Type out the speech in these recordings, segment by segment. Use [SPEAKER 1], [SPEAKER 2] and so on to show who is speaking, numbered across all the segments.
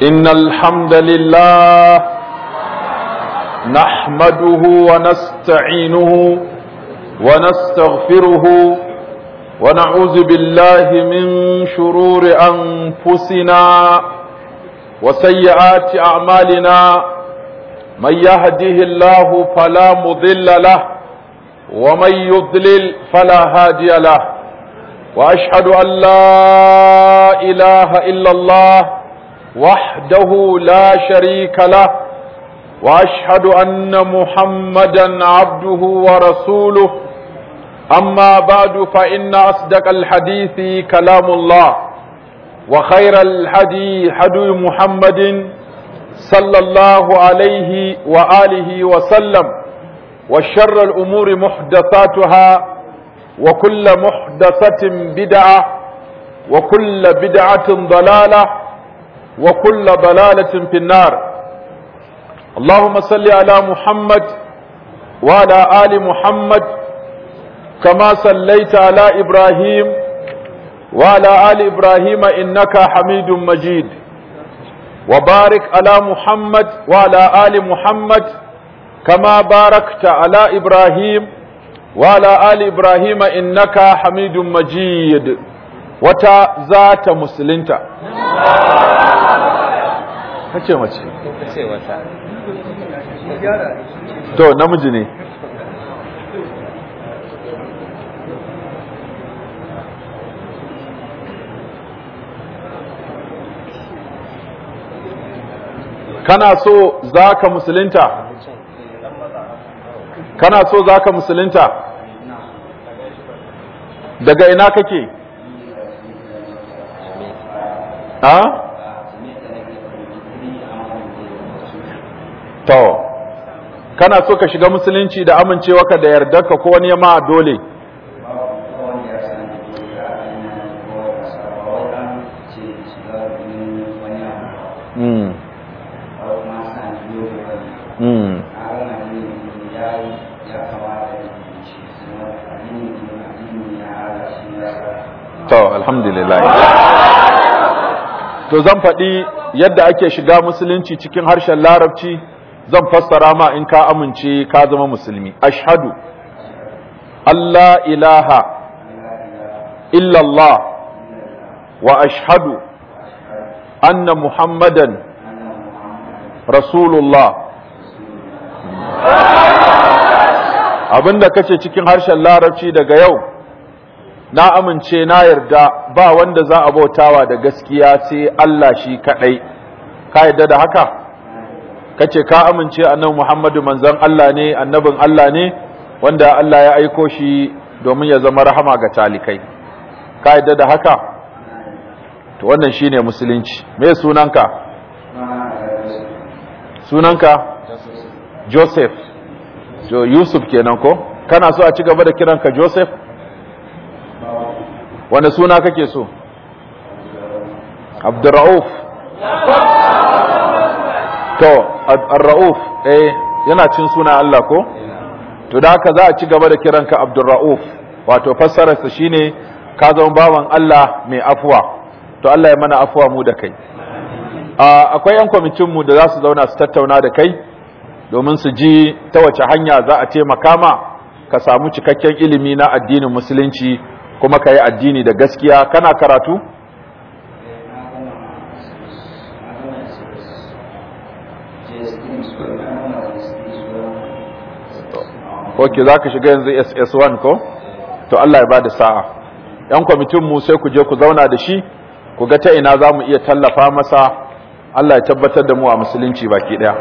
[SPEAKER 1] إن الحمد لله نحمده ونستعينه ونستغفره ونعوذ بالله من شرور أنفسنا وسيئات أعمالنا من يهده الله فلا مضل له ومن يضلل فلا هادي له وأشهد أن لا إله إلا الله وحده لا شريك له واشهد ان محمدا عبده ورسوله اما بعد فان اصدق الحديث كلام الله وخير الهدي هدي محمد صلى الله عليه واله وسلم وشر الامور محدثاتها وكل محدثه بدعه وكل بدعه ضلاله وكل ضلالة في النار اللهم صل على محمد وعلى آل محمد كما صليت على إبراهيم وعلى آل إبراهيم إنك حميد مجيد وبارك على محمد وعلى آل محمد كما باركت على إبراهيم وعلى آل إبراهيم إنك حميد مجيد wata za ta musulunta kace mace
[SPEAKER 2] ce wata
[SPEAKER 1] to namiji ne kana so za ka musulunta kana so za ka musulunta daga ina kake ha? To, kana so ka shiga musulunci da amincewa ka da yardarka ko wani ma dole? Mm. Mm. To, alhamdulillah. To zan faɗi yadda ake shiga musulunci cikin harshen larabci zan fassara ma in ka amince ka zama musulmi. Ashhadu Allah ilaha illallah wa ashhadu anna Muhammadan Rasulullah. Abinda kace cikin harshen larabci daga yau na amince na yarda ba wanda za a bautawa da gaskiya sai Allah shi kadai ka yarda da haka kace ka amince annabi Muhammadu manzon Allah ne annabin Allah ne wanda Allah ya aiko shi domin ya zama rahama ga talikai ka yarda da haka to wannan shine musulunci me sunanka sunanka Joseph to Yusuf kenan ko kana so a ci gaba da kiranka Joseph wanda suna kake so abdurra'uf to ar-ra'uf eh yana cin suna Allah ko to da haka za a ci gaba da kiranka abdurra'uf wato fassararsa shine ka zama bawan Allah mai afuwa to Allah ya mana afuwa mu da kai akwai yan kwamitin mu da za su zauna su tattauna da kai domin su ji ta wace hanya za a taimaka ma ka samu cikakken ilimi na addinin musulunci kuma ka yi addini da gaskiya kana karatu? ok za ka shiga yanzu ss1 ko? to Allah ya ba da sa'a ‘yan kwamitinmu sai ku je ku zauna da shi ku ga ta ina za mu iya tallafa masa Allah ya tabbatar da mu a musulunci baki ɗaya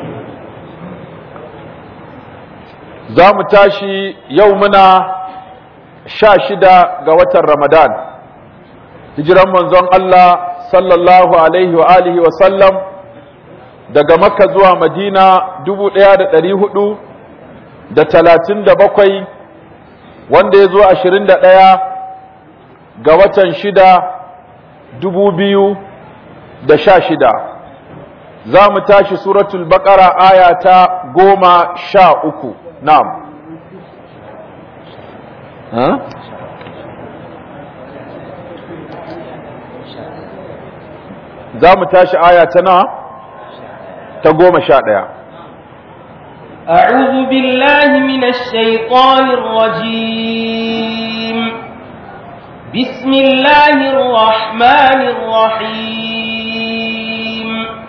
[SPEAKER 1] za mu tashi yau muna sha shida ga watan Ramadan, hijiran manzon Allah sallallahu Alaihi wa alihi wa sallam daga Makka zuwa Madina dubu ɗaya da ɗari hudu da talatin da bakwai wanda ya zo ashirin da ɗaya ga watan shida dubu biyu da sha shida. Za mu tashi suratul baƙara aya ta goma sha uku, na'am. ها za mu tashi aya ta na ta goma sha ɗaya
[SPEAKER 2] أعوذ بالله من الشيطان الرجيم بسم الله الرحمن الرحيم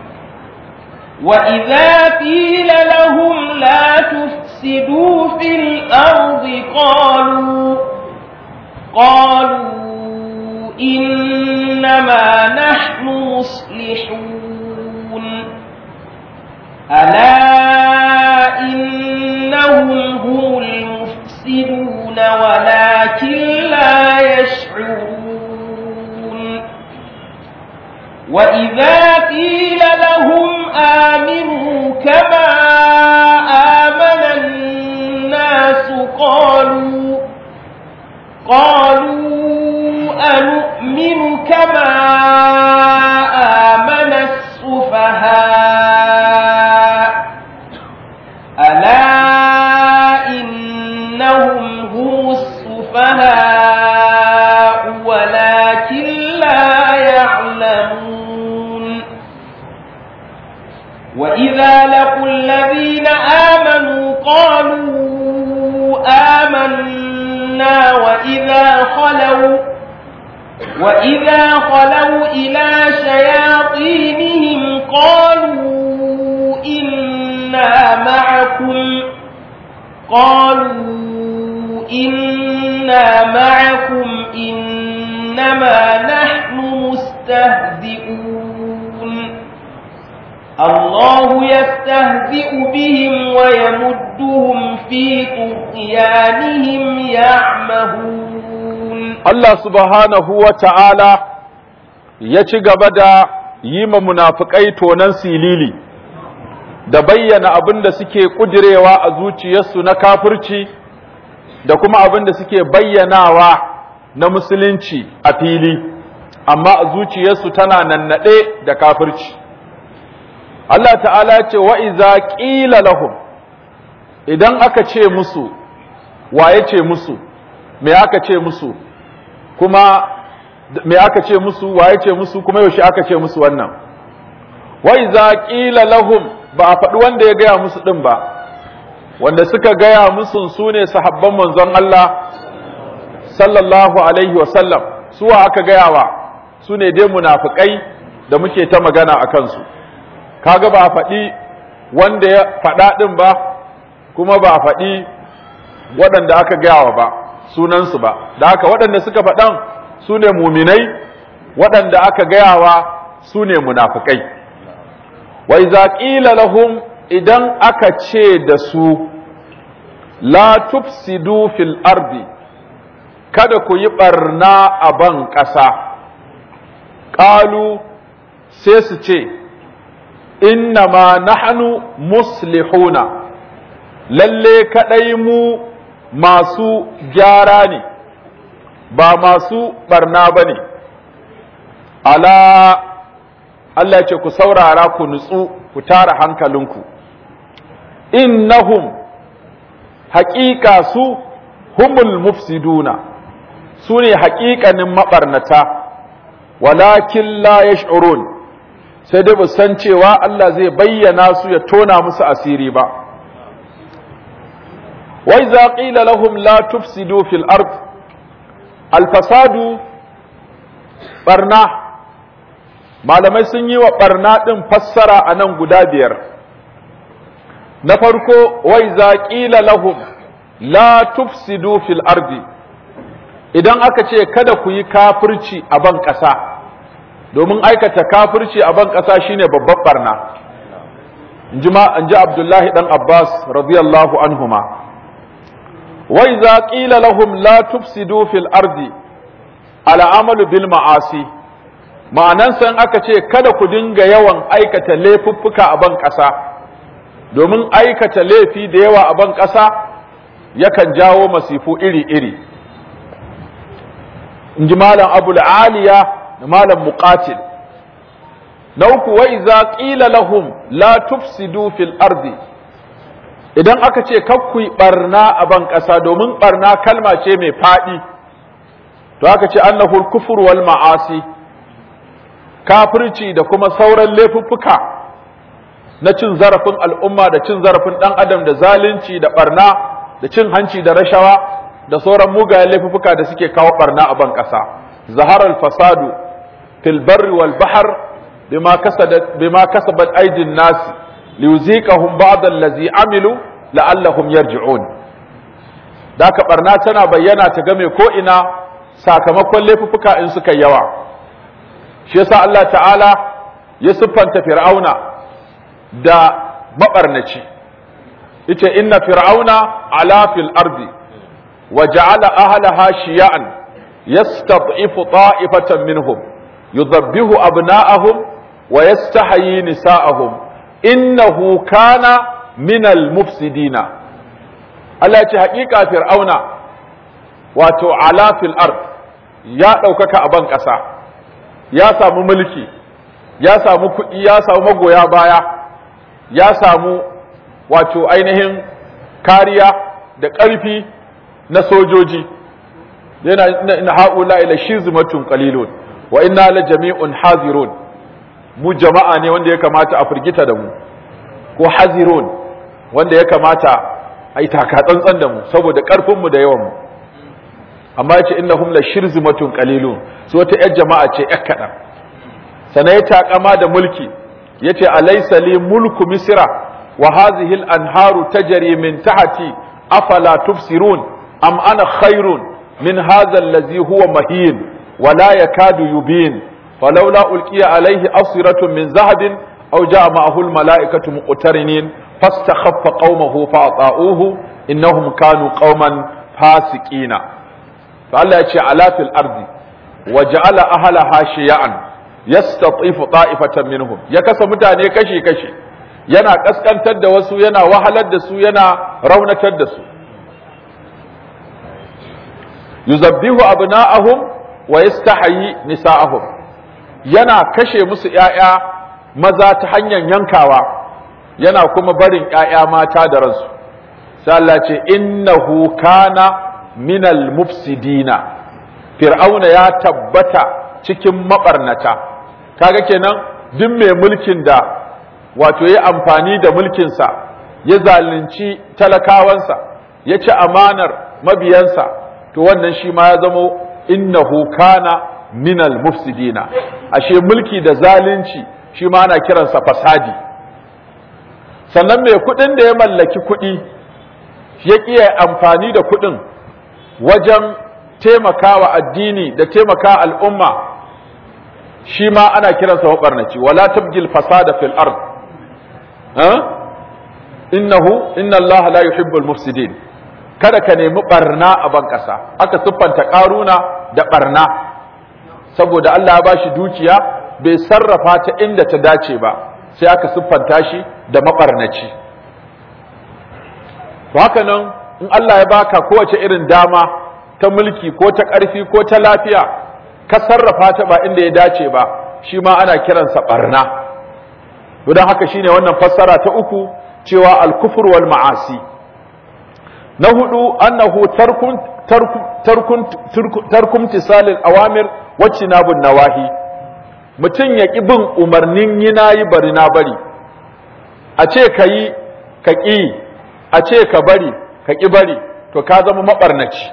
[SPEAKER 2] وإذا قيل لهم لا تفسدوا في الأرض قالوا قالوا إنما نحن مصلحون ألا إنهم هم المفسدون ولكن لا يشعرون وإذا قيل لهم آمنوا كما آمن الناس قالوا قالوا أنؤمن كما آمن السفهاء ألا إنهم هم السفهاء ولكن لا يعلمون وإذا لقوا الذين آمنوا قالوا آمنا وإذا خلوا وإذا خلوا إلى شياطينهم قالوا إنا معكم قالوا إنا معكم إنما نحن مستهزئون الله يستهزئ بهم ويمدهم في طغيانهم يعمهون
[SPEAKER 1] Allah subhanahu wa ta'ala ya ci gaba da yi ma munafukai tonan silili da bayyana abin da suke ƙudirewa a zuciyarsu na kafirci da kuma abin da suke bayyanawa na musulunci a fili amma a zuciyarsu tana nannaɗe da kafirci Allah ta'ala ce wa iza ƙila lahum idan aka ce musu waye ce musu me aka ce musu kuma me aka ce musu waye ce musu kuma yaushe aka ce musu wannan wa iza qila lahum ba a faɗi wanda ya gaya musu din ba wanda suka gaya musu su ne sahabban manzon Allah sallallahu alaihi wa sallam suwa aka gaya wa su ne dai munafikai da muke ta magana a kansu kaga ba a faɗi wanda ya faɗa din ba kuma ba a faɗi waɗanda aka gaya wa ba sunansu ba da haka waɗanda suka faɗan su ne muminai waɗanda aka gayawa su ne munafukai wa iza qila lahum idan aka ce da su la tufsidu fil ardi kada ku yi barna a ban ƙasa ƙalu sai su ce inna ma nahnu muslihuna lalle kaɗai mu masu gyara ne ba masu barna ba ne ala Allah ya ce ku saurara ku nutsu ku tara hankalinku innahum haƙiƙa su humul mufsiduna su ne haƙiƙanin maɓarnata walakin la yash'urun sai dai san cewa Allah zai bayyana su ya tona musu asiri ba وإذا قيل لهم لا تفسدوا في الأرض الفساد برنا malamai sun yi wa ɓarna ɗin fassara a nan guda biyar na farko wai za ƙila lahum la tufsidu fil ardi idan aka ce kada ku yi kafirci a ban ƙasa domin aikata kafirci a ban ƙasa shine babban ɓarna in ji abdullahi ɗan abbas radiyallahu anhuma وإذا قيل لهم لا تفسدوا في الأرض على عمل بالمعاصي ma'anansa in aka ce kada ku dinga yawan aikata laifuffuka a ban ƙasa domin aikata laifi da yawa a ban ƙasa yakan jawo masifu iri-iri in ji malam abul aliya da malam muqatil na uku wa iza qila lahum la tufsidu fil ardi idan aka ce kakkui barna a ban ƙasa domin barna kalma ce mai faɗi to aka ce annahu kufur wal ma'asi kafirci da kuma sauran laifuffuka na cin zarafin al'umma da cin zarafin ɗan adam da zalunci da ɓarna da cin hanci da rashawa da sauran mugayen laifuffuka da suke kawo ɓarna a ban ƙasa zaharar fasadu fil barri wal bahar bima kasabat bima kasabat aydin nasi liyuziqahum ba'd allazi amilu la'allahum yarji'un da ka barna tana bayyana ta game ko ina sakamakon laifuffuka in suka yawa shi yasa Allah ta'ala ya siffanta fir'auna da mabarnaci yace inna fir'auna ala fil ardi wa ja'ala ahlaha shiya'an yastad'ifu ta'ifatan minhum yudhabbihu abna'ahum wa yastahyi nisa'ahum innahu kana minal mufsidina Allah ya ce haƙiƙa fir'auna wato ala fil ard ya ɗaukaka a ban ƙasa ya samu mulki ya samu kuɗi ya samu magoya baya ya samu wato ainihin kariya da ƙarfi na sojoji yana ina haula ila shizmatun qalilun wa inna la jami'un hazirun mu jama'a ne wanda ya kamata a firgita da mu ko hazirun wanda ya kamata a yi taka tsantsan da mu saboda ƙarfinmu da yawanmu amma ya ce innahum la shirzimatun qalilun su wata yar jama'a ce yar kaɗan sannan ya takama da mulki ya ce alaysa li mulku misra wa hadhihi al-anharu tajri min tahti afala tubsirun am ana khairun min hadha allazi huwa mahin wa la yakadu yubin falawla ulqiya alayhi asratun min zahabin aw jaa ma'ahu al-mala'ikatu muqtarinin فاستخف قومه فأطاؤوه إنهم كانوا قوما فاسقين فالله يتشي على في الأرض وجعل أهلها شيعا يستطيف طائفة منهم يكسى متاني كشي كشي yana kaskantar da wasu yana wahalar da su yana raunatar da su yuzabbihu abna'ahum wa yastahyi nisa'ahum yana kashe musu ƴaƴa maza ta hanyar yankawa yana kuma barin ‘ya'ya mata da ransu, sai Allah ce, innahu kana minal mufsidina, fir'auna ya tabbata cikin maɓarnata, kaga kenan duk mai mulkin da wato ya amfani da mulkinsa, ya zalunci talakawansa, ya ci amanar mabiyansa, to wannan shi ma ya zamo innahu kana minal mufsidina, ashe mulki da zalunci shi ma ana kiransa fasadi. sannan mai kuɗin da ya mallaki kuɗi ya ƙiya amfani da kuɗin wajen taimakawa addini da taimaka al'umma shi ma ana kiransa maɓarnaci wala tabgil fasada fil ard innahu inna allaha la yuhibbul mufsidin kada ka nemi barna a ban ƙasa aka siffanta ƙaruna da barna saboda Allah ya bashi dukiya bai sarrafa ta inda ta dace ba sai aka siffanta shi da maɓarnaci to haka nan in Allah ya baka kowace irin dama ta mulki ko ta ƙarfi ko ta lafiya ka sarrafa ta ba inda ya dace ba shi ma ana kiransa ɓarna don haka shine wannan fassara ta uku cewa al-kufr wal ma'asi na hudu annahu tarkun tarkun tarkum tisalil awamir wa cinabun nawahi mutum ya ƙi bin umarnin yi na yi bari na bari a ce ka yi ka ƙi a ce ka bari ka ƙi bari to ka zama maɓarnaci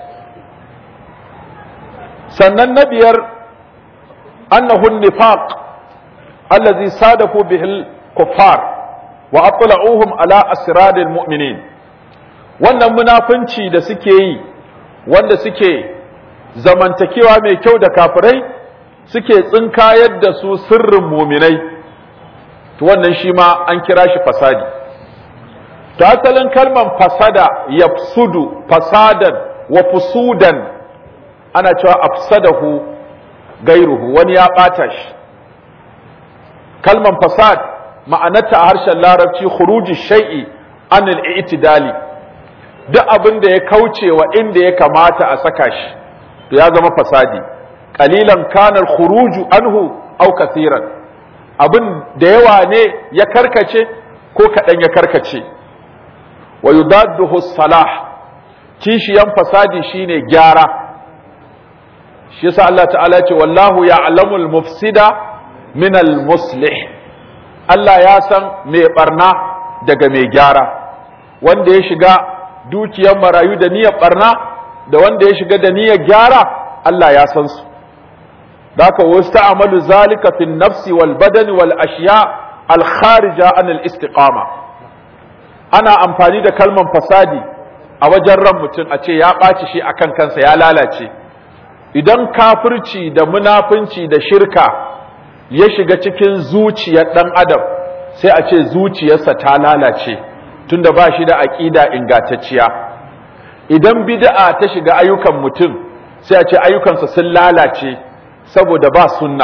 [SPEAKER 1] sannan na biyar annahun nifaq allazi sadaku bihil kuffar wa atla'uhum ala asradil mu'minin wannan munafunci da suke yi wanda suke zamantakewa mai kyau da kafirai suke tsinkayar da su sirrin muminai to wannan shi ma an kira shi fasadi ta asalin kalman fasada yafsudu fasadan wa fusudan ana cewa afsadahu gairuhu wani ya ɓata shi kalman fasad ma'anarta a harshen larabci khuruji shay'i anil i'tidali duk abin da ya kauce wa inda ya kamata a saka shi to ya zama fasadi qalilan kana khuruju anhu aw kathiran abin da yawa ne ya karkace ko kaɗan ya karkace wa yudadduhu salah kishiyan fasadi shine gyara shi yasa Allah ta'ala ce wallahu ya'lamul mufsida min al-muslih Allah ya san mai barna daga mai gyara wanda ya shiga dukiyar marayu da niyyar barna da wanda ya shiga da niyyar gyara Allah ya san su daka wasta'amalu zalika fi nafsi wal badani wal ashiya al kharija an al istiqama ana amfani da kalman fasadi a wajen ran mutum a ce ya ɓaci shi akan kansa ya lalace idan kafirci da munafunci da shirka ya shiga cikin zuciyar ɗan adam sai a ce zuciyarsa ta lalace tunda ba shi da aƙida ingantacciya idan bid'a ta shiga ayyukan mutum sai a ce ayyukansa sun lalace saboda ba sunna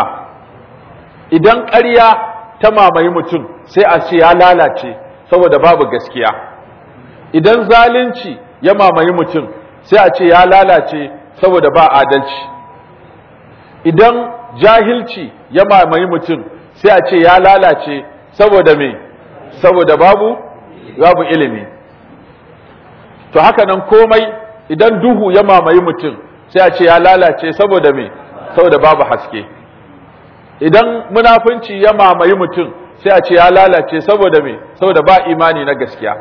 [SPEAKER 1] idan ƙarya ta mamaye mutum sai a ce ya lalace saboda babu gaskiya idan zalunci ya mamaye mutum sai a ce ya lalace saboda ba adalci idan jahilci ya mamaye mutum sai a ce ya lalace saboda me saboda babu babu ilimi to haka nan komai idan duhu ya mamaye mutum sai a ce ya lalace saboda me saboda babu haske idan munafunci ya mamaye mutum sai a ce ya lalace saboda me saboda ba imani na gaskiya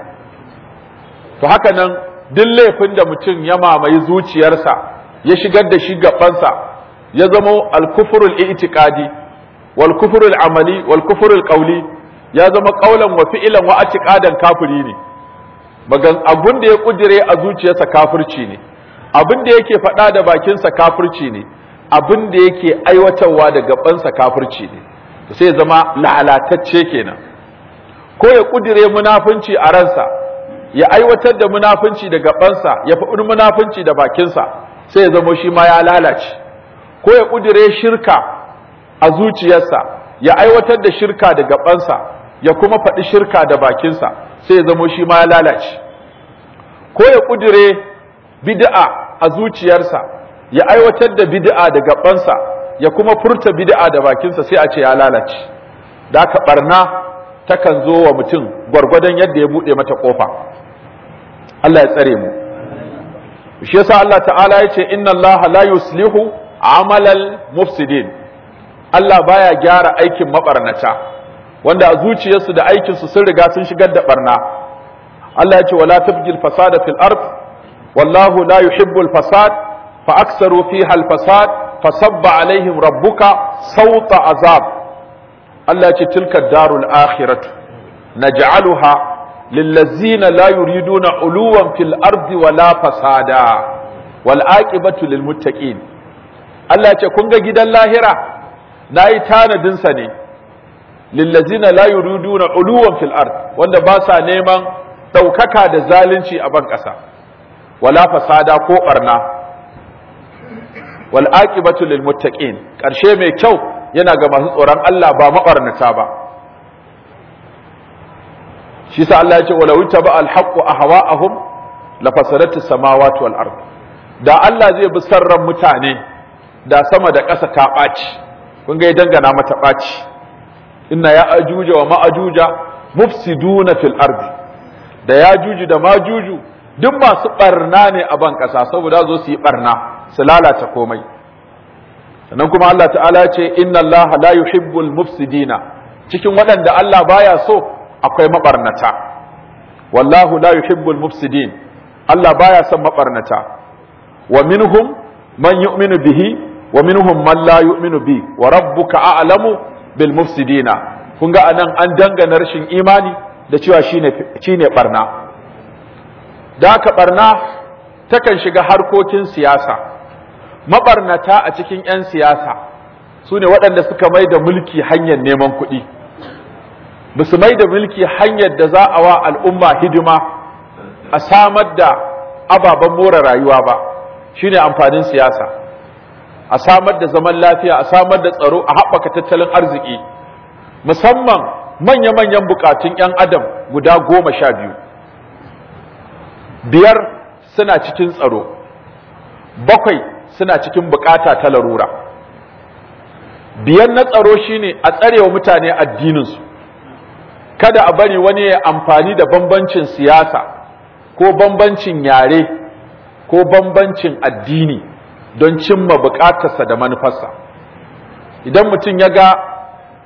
[SPEAKER 1] to haka nan duk laifin da mutum ya mamaye zuciyarsa ya shigar da shi gabansa ya zama al-kufrul i'tiqadi wal kufrul amali wal kufrul qawli ya zama qaulan wa fi'lan wa i'tiqadan kafiri ne magan abun da ya kudire a zuciyarsa kafirci ne abin da yake faɗa da bakinsa kafirci ne abin da yake aiwatarwa da gabansa kafirci ne sai zama lalatacce kenan ko ya kudire munafunci a ransa ya aiwatar da munafunci da gabansa ya faɗi munafunci da bakinsa sai ya zama shi ma ya lalace ko ya kudire shirka a zuciyarsa ya aiwatar da shirka da gabansa ya kuma faɗi shirka da bakinsa sai ya zama shi ma ya lalace ko ya kudire bid'a a zuciyarsa ya aiwatar da bid'a da gabansa ya kuma furta bid'a da bakinsa sai a ce ya lalace da aka barna takan zo wa mutum gwargwadon yadda ya bude mata kofa Allah ya tsare mu shi yasa Allah ta'ala ya ce inna Allah la yuslihu amalal mufsidin Allah baya gyara aikin mabarnata wanda a zuciyarsu da aikinsu sun riga sun shigar da barna Allah ya ce wala tabgil fasada fil ard wallahu la yuhibbul fasad fa aksaru fiha al fasad fasabba alaihim rabbuka sauta azab Allah ce tilka darul akhiratu naj'aluha lillazina la yuriduna uluwan fil ardi wala fasada wal aqibatu lil muttaqin Allah ce kun ga gidan lahira nayi tanadin sa ne lillazina la yuriduna uluwan fil ard wanda ba sa neman daukaka da zalunci a ban kasa wala fasada ko barna wal aqibatu lil muttaqin karshe mai kyau yana ga masu tsoron Allah ba mabarnata ba shi sa Allah ya ce wala witaba al haqqu ahwa'ahum la fasadatu samawati wal ard da Allah zai bi sarran mutane da sama da ƙasa ta ɓaci kun ga ya dangana mata ɓaci inna ya ajuja wa ma'ajuja mufsiduna fil ardi da ya juju da majuju duk masu barna ne a ban ƙasa saboda zo su yi barna su lalata komai sannan kuma Allah ta'ala ya ce inna Allah la yuhibbul mufsidina cikin waɗanda Allah baya so akwai mabarnata wallahu la yuhibbul mufsidin Allah baya son mabarnata wa minhum man yu'minu bihi wa minhum man la yu'minu bi wa rabbuka a'lamu bil mufsidina kun ga anan an dangana rashin imani da cewa shine shine barna da haka barna takan shiga harkokin siyasa mabarnata a cikin 'yan siyasa su ne waɗanda suka mai da mulki hanyar neman kuɗi ba su mai da mulki hanyar da za a wa al'umma hidima a samar da ababen more rayuwa ba shine amfanin siyasa a samar da zaman lafiya a samar da tsaro a haɓaka tattalin arziki musamman manya-manyan bukatun 'yan adam guda goma sha biyu biyar suna cikin tsaro bakwai suna cikin bukata ta larura biyar na tsaro shine a tsarewa mutane addininsu kada a bari wani ya amfani da bambancin siyasa ko bambancin yare ko bambancin addini don cimma bukatarsa da manufarsa idan mutum ya ga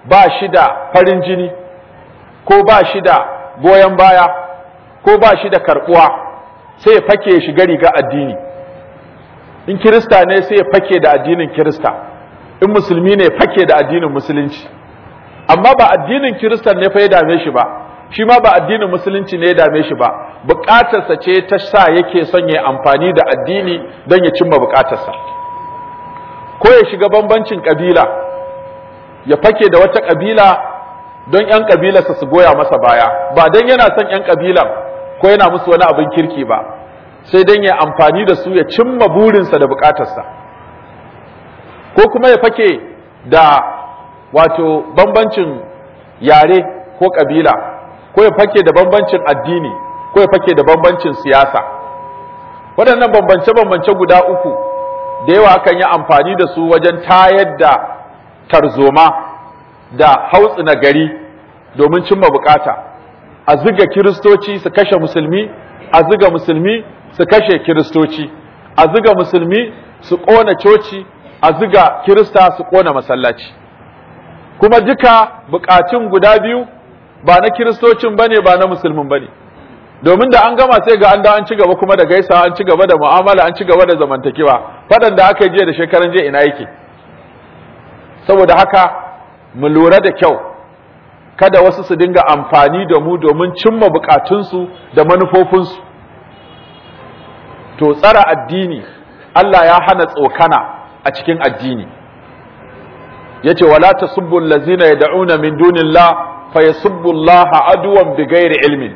[SPEAKER 1] ba shi da farin jini ko ba shi da goyon baya ko ba shi da karbuwa sai ya fake ya shiga riga addini in kirista ne sai ya fake da addinin kirista in musulmi ne fake da addinin musulunci amma ba addinin kiristan ne fa ya dame shi ba shi ma ba addinin musulunci ne ya dame shi ba bukatarsa ce ta sa yake son ya amfani da addini don ya cimma bukatarsa ko ya shiga bambancin kabila ya fake da wata kabila don 'yan kabilarsa su goya masa baya ba don yana son 'yan kabilan ko yana musu wani abin kirki ba sai don ya amfani da su ya cimma burinsa da bukatarsa ko kuma ya fake da wato bambancin yare ko kabila ko ya fake da bambancin addini ko ya fake da bambancin siyasa waɗannan bambance-bambance guda uku da yawa akan yi amfani da su wajen tayar da tarzoma da hautsina gari domin cimma bukata a ziga kiristoci su kashe musulmi a ziga musulmi su kashe kiristoci a ziga musulmi su ƙona coci a ziga kirista su ƙona masallaci kuma duka bukatun guda biyu ba na kiristocin bane ba na musulmin bane domin da an gama sai ga an da an ci gaba kuma da gaisa an ci gaba da mu'amala an ci gaba da zamantakewa fadan da aka yi jiya da shekaran jiya ina yake saboda haka mu lura da kyau kada wasu su dinga amfani da mu domin cimma bukatunsu da manufofinsu to tsara addini Allah ya hana tsokana a cikin addini yace wala tasubbu allazina yad'una min dunillah fayasubbu Allah aduwan bighairi ilmin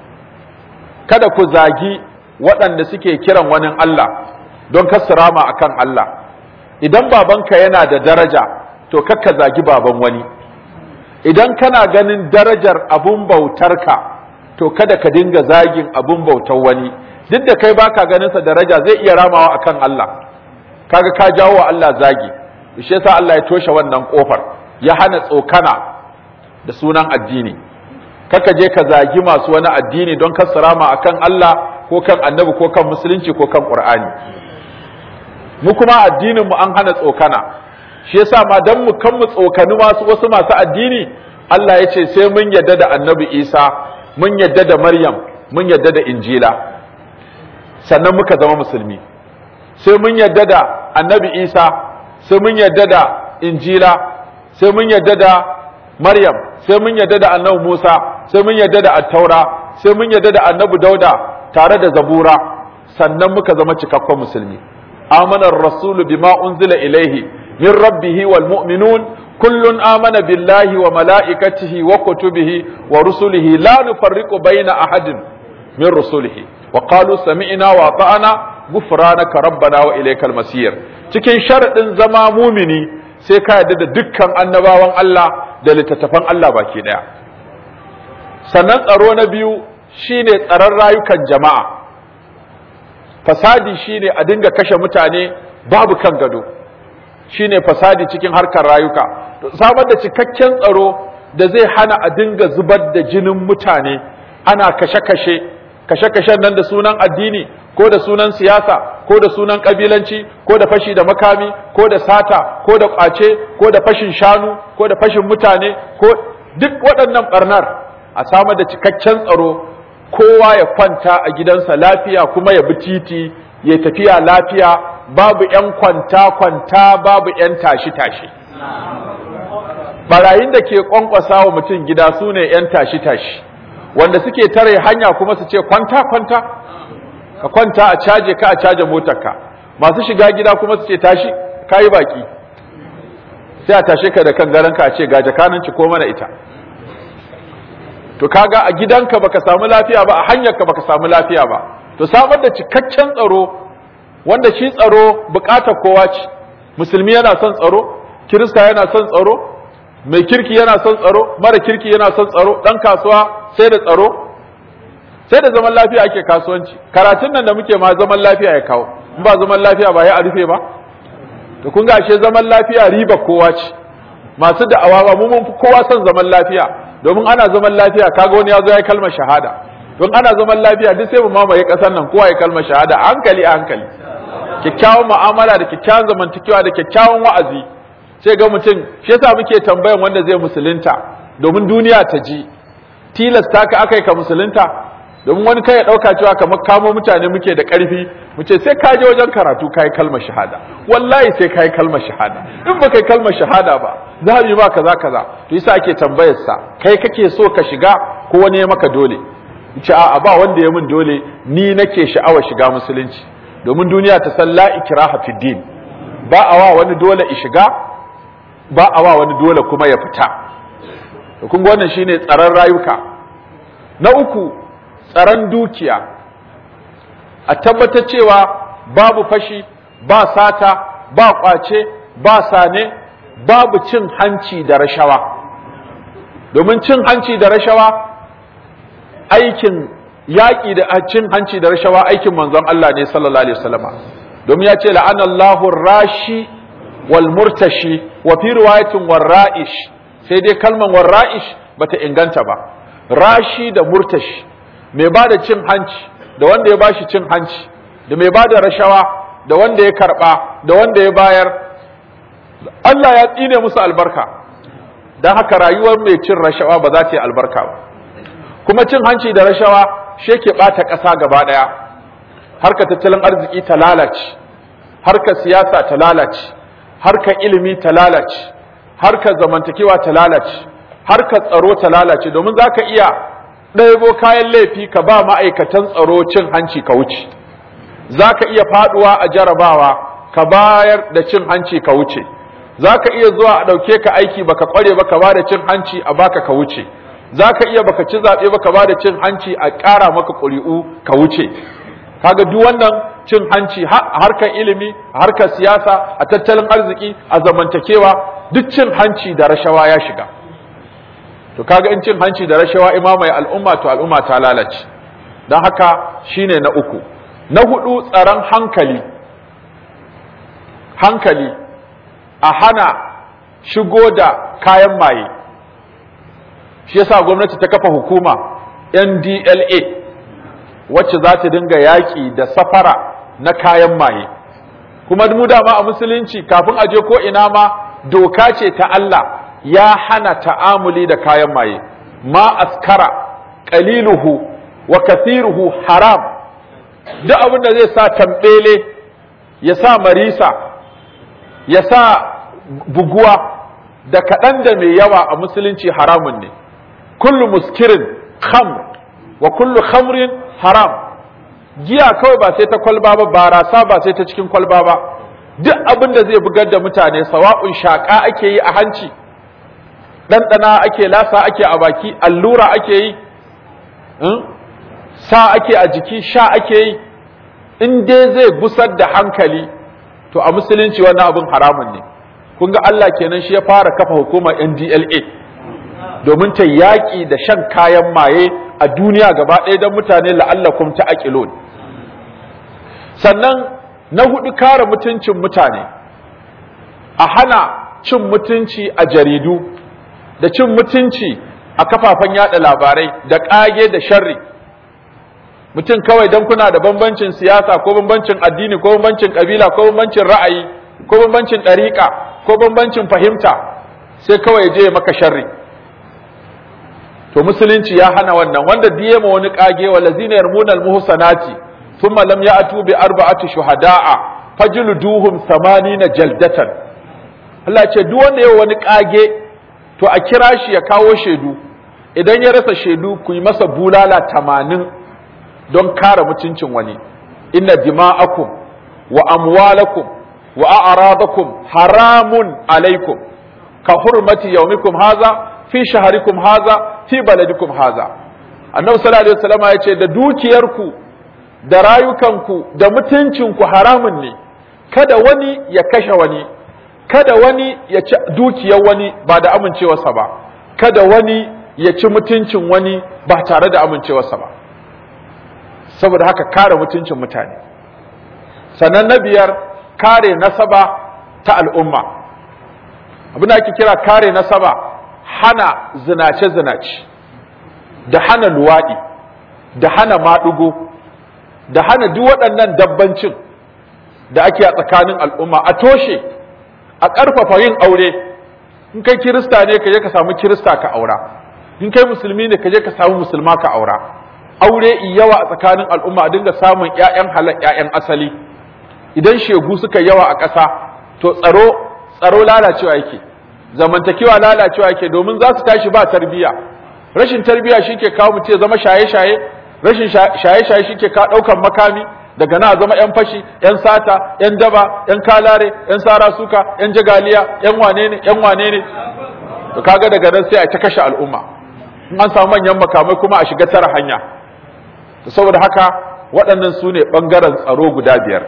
[SPEAKER 1] kada ku zagi waɗanda suke kiran wani Allah don kasrama akan Allah idan babanka yana da daraja to kakka zagi baban wani idan kana ganin darajar abun bautarka to kada ka dinga zagin abun bautar wani duk da kai baka ganin sa daraja zai iya ramawa akan Allah kaga ka jawo wa Allah zagi shi yasa Allah ya toshe wannan kofar ya hana tsokana da sunan addini kaka je ka zagi masu wani addini don kasarama akan Allah ko kan annabi ko kan musulunci ko kan qur'ani mu kuma addinin mu an hana tsokana shi yasa ma dan mu kan mu tsokani masu wasu masu addini Allah ya ce sai mun yadda da annabi Isa mun yadda da Maryam mun yadda da Injila sannan muka zama musulmi sai mun yadda da annabi Isa sai mun yadda da Injila sai mun yadda da Maryam sai mun yadda da annabi Musa sai mun yadda da Attaura sai mun yadda da annabi Dauda tare da Zabura sannan muka zama cikakken musulmi amana ar-rasulu bima unzila ilaihi min rabbihi wal mu'minun kullun amana billahi wa malaikatihi wa kutubihi wa rusulihi la nufarriqu baina ahadin min rusulihi wa qalu sami'na wa ata'na ghufranaka rabbana wa ilaykal masir cikin sharadin zama mumini sai ka yarda da dukkan annabawan Allah da littattafan Allah baki daya sannan tsaro na biyu shine tsaron rayukan jama'a fasadi shine a dinga kashe mutane babu kan gado shine fasadi cikin harkar rayuka samar da cikakken tsaro da zai hana a dinga zubar da jinin mutane ana kashe-kashe kashe-kashen nan da sunan addini ko da sunan siyasa ko da sunan kabilanci ko da fashi da makami ko da sata ko da kwace ko da fashin shanu ko da fashin mutane ko duk waɗannan barnar a samar da cikakken tsaro kowa ya kwanta a gidansa lafiya kuma ya bi titi ya tafiya lafiya babu ‘yan kwanta-kwanta babu ‘yan tashi-tashi barayin da ke kwankwasa wa mutum gida su ne ‘yan tashi-tashi wanda suke tare hanya kuma su ce kwanta-kwanta ka kwanta a caje ka a caje motarka masu shiga gida kuma su ce tashi ka yi baki sai a tashe ka da kan garanka a ce ga jakananci ko mana ita to kaga a gidanka baka samu lafiya ba a hanyarka baka samu lafiya ba to samar da cikakken tsaro wanda shi tsaro bukatar kowa ce musulmi yana son tsaro kirista yana son tsaro mai kirki yana son tsaro mara kirki yana son tsaro dan kasuwa sai da tsaro sai da zaman lafiya ake kasuwanci karatun nan da muke ma zaman lafiya ya kawo in ba zaman lafiya ba ya a rufe ba to kun ga ashe zaman lafiya riba kowa ce masu da'awa ba mu mun fi kowa son zaman lafiya domin ana zaman lafiya kaga wani ya zo ya kalmar shahada don ana zaman lafiya duk sai mu mamaye kasar nan kowa ya kalmar shahada a hankali a hankali kyakkyawan mu'amala da kyakkyawan zamantakewa da kyakkyawan wa'azi sai ga mutum shi yasa muke tambayan wanda zai musulunta domin duniya ta ji tilasta ka akai ka musulunta domin wani kai ya dauka cewa kamar kamo mutane muke da karfi mu ce sai ka je wajen karatu kai kalmar shahada wallahi sai kai kalmar shahada in ba kai kalmar shahada ba za mu yi ba kaza kaza to yasa ake tambayar sa kai kake so ka shiga ko wani ya maka dole ce a'a ba wanda ya min dole ni nake sha'awar shiga musulunci domin duniya ta san la ikraha fid din ba a wa wani dole i shiga ba a wa wani dole kuma ya fita to kun ga wannan shine tsaron rayuka na uku tsaron dukiya a tabbatar cewa babu fashi ba sata ba kwace ba sane babu cin hanci da rashawa domin cin hanci da rashawa aikin yaƙi da cin hanci da rashawa aikin manzon Allah ne sallallahu alaihi wasallama domin ya ce la'anallahu rashi wal murtashi wa fi riwayatin warra'ish sai dai kalman warra'ish bata inganta ba rashi da murtashi mai ba da cin hanci da wanda ya bashi cin hanci da mai ba da rashawa da wanda ya karba da wanda ya bayar Allah ya tsine musu albarka don haka rayuwar mai cin rashawa ba za ta yi albarka ba kuma cin hanci da rashawa shi ke ɓata ƙasa gaba ɗaya harka tattalin arziki ta lalace harka siyasa ta lalace harka ilimi ta lalace harka zamantakewa ta lalace harka tsaro ta lalace domin za ka iya ɗaibo kayan laifi ka ba ma'aikatan tsaro cin hanci ka wuce za ka iya faɗuwa a jarabawa ka bayar da cin hanci ka wuce za ka iya zuwa a ɗauke ka aiki baka ƙware ba ka ba da cin hanci a baka ka wuce za ka iya baka ci zaɓe ba ka ba da cin hanci a ƙara maka ƙuri'u ka wuce kaga duk wannan cin hanci a harkar ilimi a harkar siyasa a tattalin arziki a zamantakewa duk cin hanci da rashawa ya shiga to kaga in cin hanci da rashawa imamai al'umma to al'umma ta lalace don haka shine na uku na hudu tsaron hankali hankali a hana shigo da kayan maye shi yasa gwamnati ta kafa hukuma NDLA wacce za ta dinga yaƙi da safara na kayan maye kuma mu dama a musulunci kafin a je ko ina ma doka ce ta Allah ya hana ta'amuli da kayan maye ma askara qaliluhu wa kathiruhu haram duk abin da zai sa tambele ya sa marisa ya sa buguwa da kaɗan da mai yawa a musulunci haramun ne kullu muskirin khamr wa kullu khamrin haram giya kawai ba sai ta kwalba ba barasa ba sai ta cikin kwalba ba duk abin da zai bugar da mutane sawa'un shaƙa ake yi a hanci ɗanɗana ake lasa ake a baki allura ake yi sa ake a jiki sha ake yi in dai zai gusar da hankali to a musulunci wannan abin haramun ne kun ga Allah kenan shi ya fara kafa hukumar NDLA domin ta yaƙi da shan kayan maye a duniya gaba ɗaya don mutane la'allakum ta aƙilon sannan na hudu kare mutuncin mutane a hana cin mutunci a jaridu da cin mutunci a kafafen yada labarai da ƙage da sharri mutum kawai don kuna da bambancin siyasa ko bambancin addini ko bambancin ƙabila ko bambancin ra'ayi ko bambancin ɗariƙa ko bambancin fahimta sai kawai je maka sharri to musulunci ya hana wannan wanda diye ma wani kage wa lazina yarmuna almuhsanati thumma lam ya'tu bi arba'ati shuhada'a fajluduhum 80 jaldatan Allah ce duk wanda yayi wani kage to a kira shi ya kawo shaidu idan ya rasa shaidu ku yi masa bulala 80 don kare mutuncin wani inna dima'akum wa amwalakum wa a'radakum haramun alaikum ka hurmati yawmikum haza fi shaharikum haza fi baladikum haza annabi sallallahu alaihi wasallam ya ce da dukiyarku da rayukanku da mutuncinku haramun ne kada wani ya kashe wani kada wani ya ci dukiyar wani ba da amincewarsa ba kada wani ya ci mutuncin wani ba tare da amincewarsa ba saboda haka kare mutuncin mutane sannan na biyar kare nasaba ta al'umma abin da ake kira kare nasaba hana zinace-zinace da hana luwaɗi da hana maɗugo da hana duk waɗannan dabbancin da ake a tsakanin al'umma a toshe a ƙarfafa yin aure in kai kirista ne ka je ka samu kirista ka aura in kai musulmi ne ka je ka samu musulma ka aura aure yawa a tsakanin al'umma a dinga samun ƴaƴan halal ƴaƴan asali idan shegu suka yawa a ƙasa to tsaro tsaro lalacewa yake zamantakewa lalacewa yake domin za su tashi ba tarbiyya rashin tarbiyya shike kawo mutum ya zama shaye-shaye rashin shaye-shaye shike ka ɗaukan makami daga na zama yan fashi yan sata yan daba yan kalare yan sara suka yan jagaliya yan wane ne yan wane ne to kaga daga nan sai a ta kashe al'umma in an samu manyan makamai kuma a shiga tara hanya to saboda haka waɗannan su ne ɓangaren tsaro guda biyar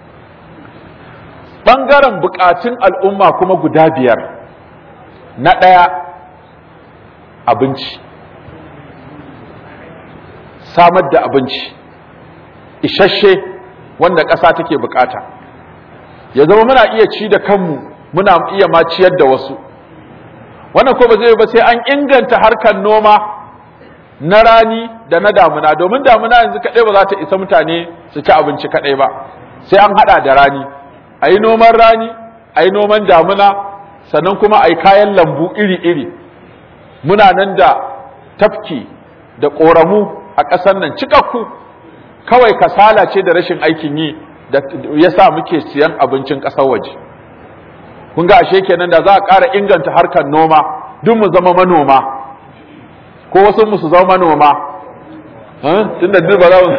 [SPEAKER 1] ɓangaren buƙatun al'umma kuma guda biyar na ɗaya abinci samar da abinci isasshe wanda ƙasa take bukata ya zama muna iya ci da kanmu muna iya ma ciyar da wasu wannan ko ba zai ba sai an inganta harkar noma na rani da na damuna domin damuna yanzu kaɗai ba za ta isa mutane su ci abinci kaɗai ba sai an haɗa da rani a yi noman rani a yi noman damuna sannan kuma a yi kayan lambu iri-iri muna nan da tafki da ƙoramu a ƙasar nan cikakku kawai kasala ce da rashin aikin yi da ya sa muke siyan abincin ƙasar waje kun ga ashe kenan da za a ƙara inganta harkar noma duk mu zama manoma ko wasu mu su zama manoma tun da duk ba za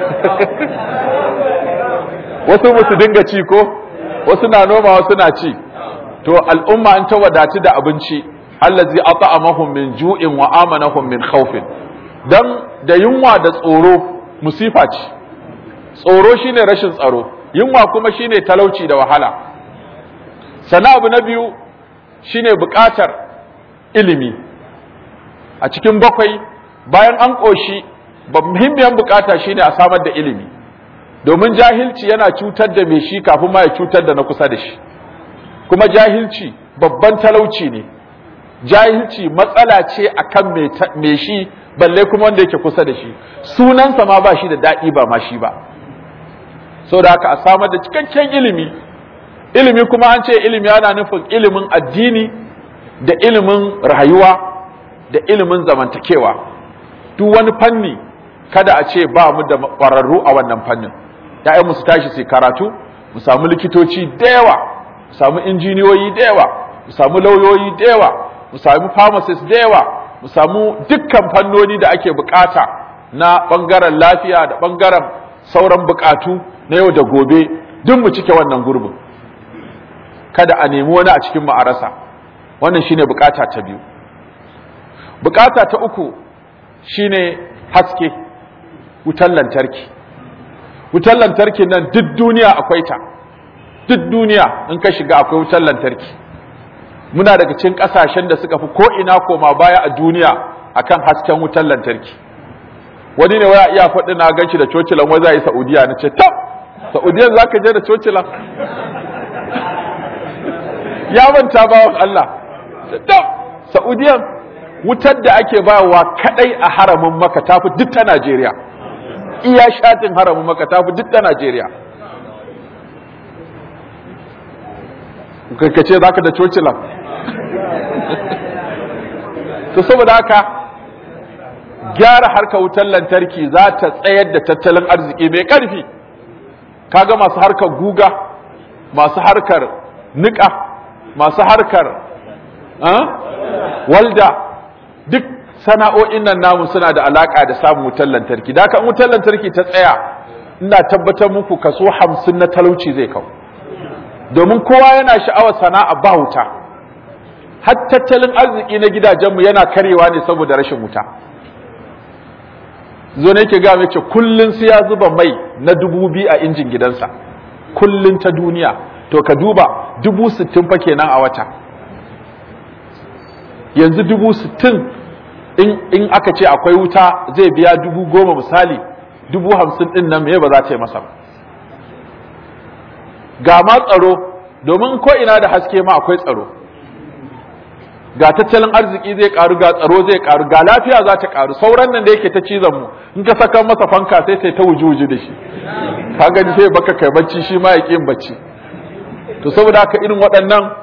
[SPEAKER 1] wasu mu su dinga ci ko wasu na noma wasu na ci to al'umma an ta wadatu da abinci allazi at'amahum min ju'in wa amanahum min khawfin dan da yunwa da tsoro musifa ce tsoro shine rashin tsaro yunwa kuma shine talauci da wahala sana abu na biyu shine buƙatar ilimi a cikin bakwai bayan an ƙoshi muhimmiyar buƙata shine a samar da ilimi domin jahilci yana cutar da mai shi kafin ma ya cutar da na kusa da shi kuma jahilci babban talauci ne jahilci matsala ce akan mai shi balle kuma wanda yake kusa da shi sunansa ma ba shi da daɗi ba ma shi ba da haka a samar da cikakken ilimi ilimi kuma an ce ilimi yana nufin ilimin addini da ilimin rayuwa da ilimin zamantakewa duk wani fanni kada a ce ba mu da ƙwararru a wannan fannin ‘ya'yanmu su tashi su karatu mu samu likitoci da yawa mu samu injiniyoyi da yawa mu samu lauyoyi da yawa mu samu pharmacist da yawa mu samu dukkan fannoni da ake bukata na ɓangaren lafiya da ɓangaren sauran bukatu na yau da gobe duk mu cike wannan gurbin kada a nemi wani a cikin ma'arasa wannan shine bukata ta biyu bukata ta uku shine haske wutar lantarki wutar lantarki nan duk duniya akwai ta duk duniya in ka shiga akwai wutar lantarki muna daga cikin kasashen da suka fi ko ina koma baya a duniya akan hasken wutar lantarki wani ne waya iya faɗi na ganshi da cocilan wai za yi saudiya na ce tab saudiyan za ka je da cocilan ya manta bawan Allah tab saudiyan wutar da ake bayarwa kadai a haramin maka tafi duk ta Najeriya iya shatin haramin maka tafi duk ta Najeriya ka ce za ka da cocilan to saboda haka gyara harkar wutar lantarki za ta tsayar da tattalin arziki mai ƙarfi kaga masu harkar guga masu harkar niƙa masu harkar walda duk sana'o'in nan namu suna da alaka da samun wutar lantarki da kan wutar lantarki ta tsaya ina tabbatar muku kaso hamsin na talauci zai kawo domin kowa yana sha'awar sana'a ba wuta har tattalin arziki na gidajenmu yana karewa ne saboda rashin wuta zo ne ke ga ce kullun sai ya zuba mai na dubu biyu a injin gidansa kullun ta duniya to ka duba dubu sittin fa kenan a wata yanzu dubu sittin in aka ce akwai wuta zai biya dubu goma misali dubu hamsin din nan me ba za ta yi masa ga ma tsaro domin ko ina da haske ma akwai tsaro ga tattalin arziki zai karu ga tsaro zai karu ga lafiya za ta karu sauran nan da yake ta cizon mu in ka saka masa fanka sai sai ta wujuji da shi ka gani sai baka kai bacci shi ma ya kin bacci to saboda haka irin waɗannan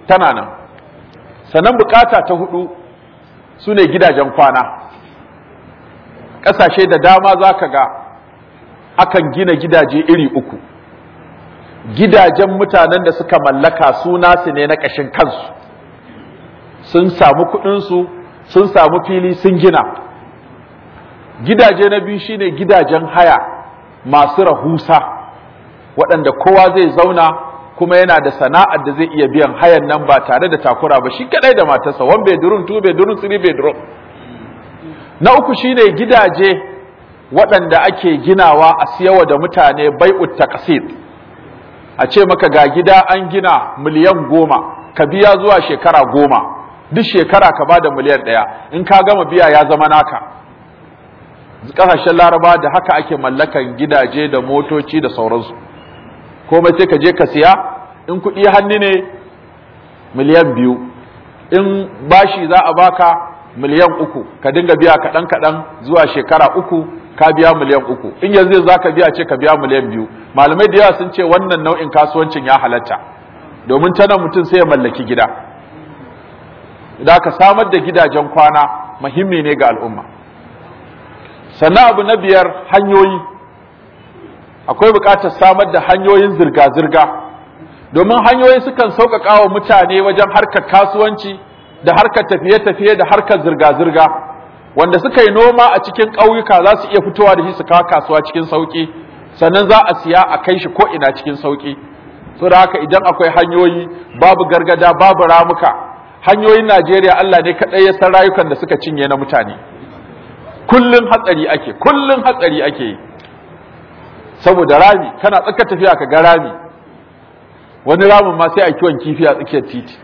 [SPEAKER 1] tana nan sannan bukata ta hudu su ne gidajen kwana ƙasashe da dama za ka ga akan gina gidaje iri uku gidajen mutanen da suka mallaka su nasu ne na ƙashin kansu sun samu kuɗinsu sun samu fili sun gina gidaje na biyu shine gidajen haya masu rahusa waɗanda kowa zai zauna kuma yana da sana'ar da zai iya biyan hayan nan ba tare da takura ba shi kadai da matarsa one bedroom two bedroom three bedroom na uku shine gidaje waɗanda ake ginawa a siyawa da mutane bai'ut taqsid a ce maka ga gida an gina miliyan goma ka biya zuwa shekara goma duk shekara ka bada miliyan ɗaya in ka gama biya ya zama naka ƙasashen laraba da haka ake mallakan gidaje da motoci da sauransu komai sai ka je ka siya in kuɗi hannu ne miliyan biyu in bashi za a baka miliyan uku ka dinga biya kaɗan kaɗan zuwa shekara uku ka biya miliyan uku in yanzu za ka biya ce ka biya miliyan biyu malamai da yawa sun ce wannan nau'in kasuwancin ya halatta domin ta nan mutum sai ya mallaki gida da ka samar da gidajen kwana muhimmi ne ga al'umma sannan abu na biyar hanyoyi akwai buƙatar samar da hanyoyin zirga-zirga domin hanyoyi sukan sauƙaƙa wa mutane wajen harkar kasuwanci da harkar tafiye-tafiye da harkar zirga-zirga wanda suka yi noma a cikin ƙauyuka za su iya fitowa da shi su kawo kasuwa cikin sauƙi sannan za a siya a kai shi ko ina cikin sauƙi so da haka idan akwai hanyoyi babu gargada babu ramuka hanyoyin Najeriya Allah ne kaɗai ya san rayukan da suka cinye na mutane kullun hatsari ake kullun hatsari ake yi saboda rami kana tsaka tafiya ka ga rami wani ramin ma sai a kiwon kifi a tsakiyar titi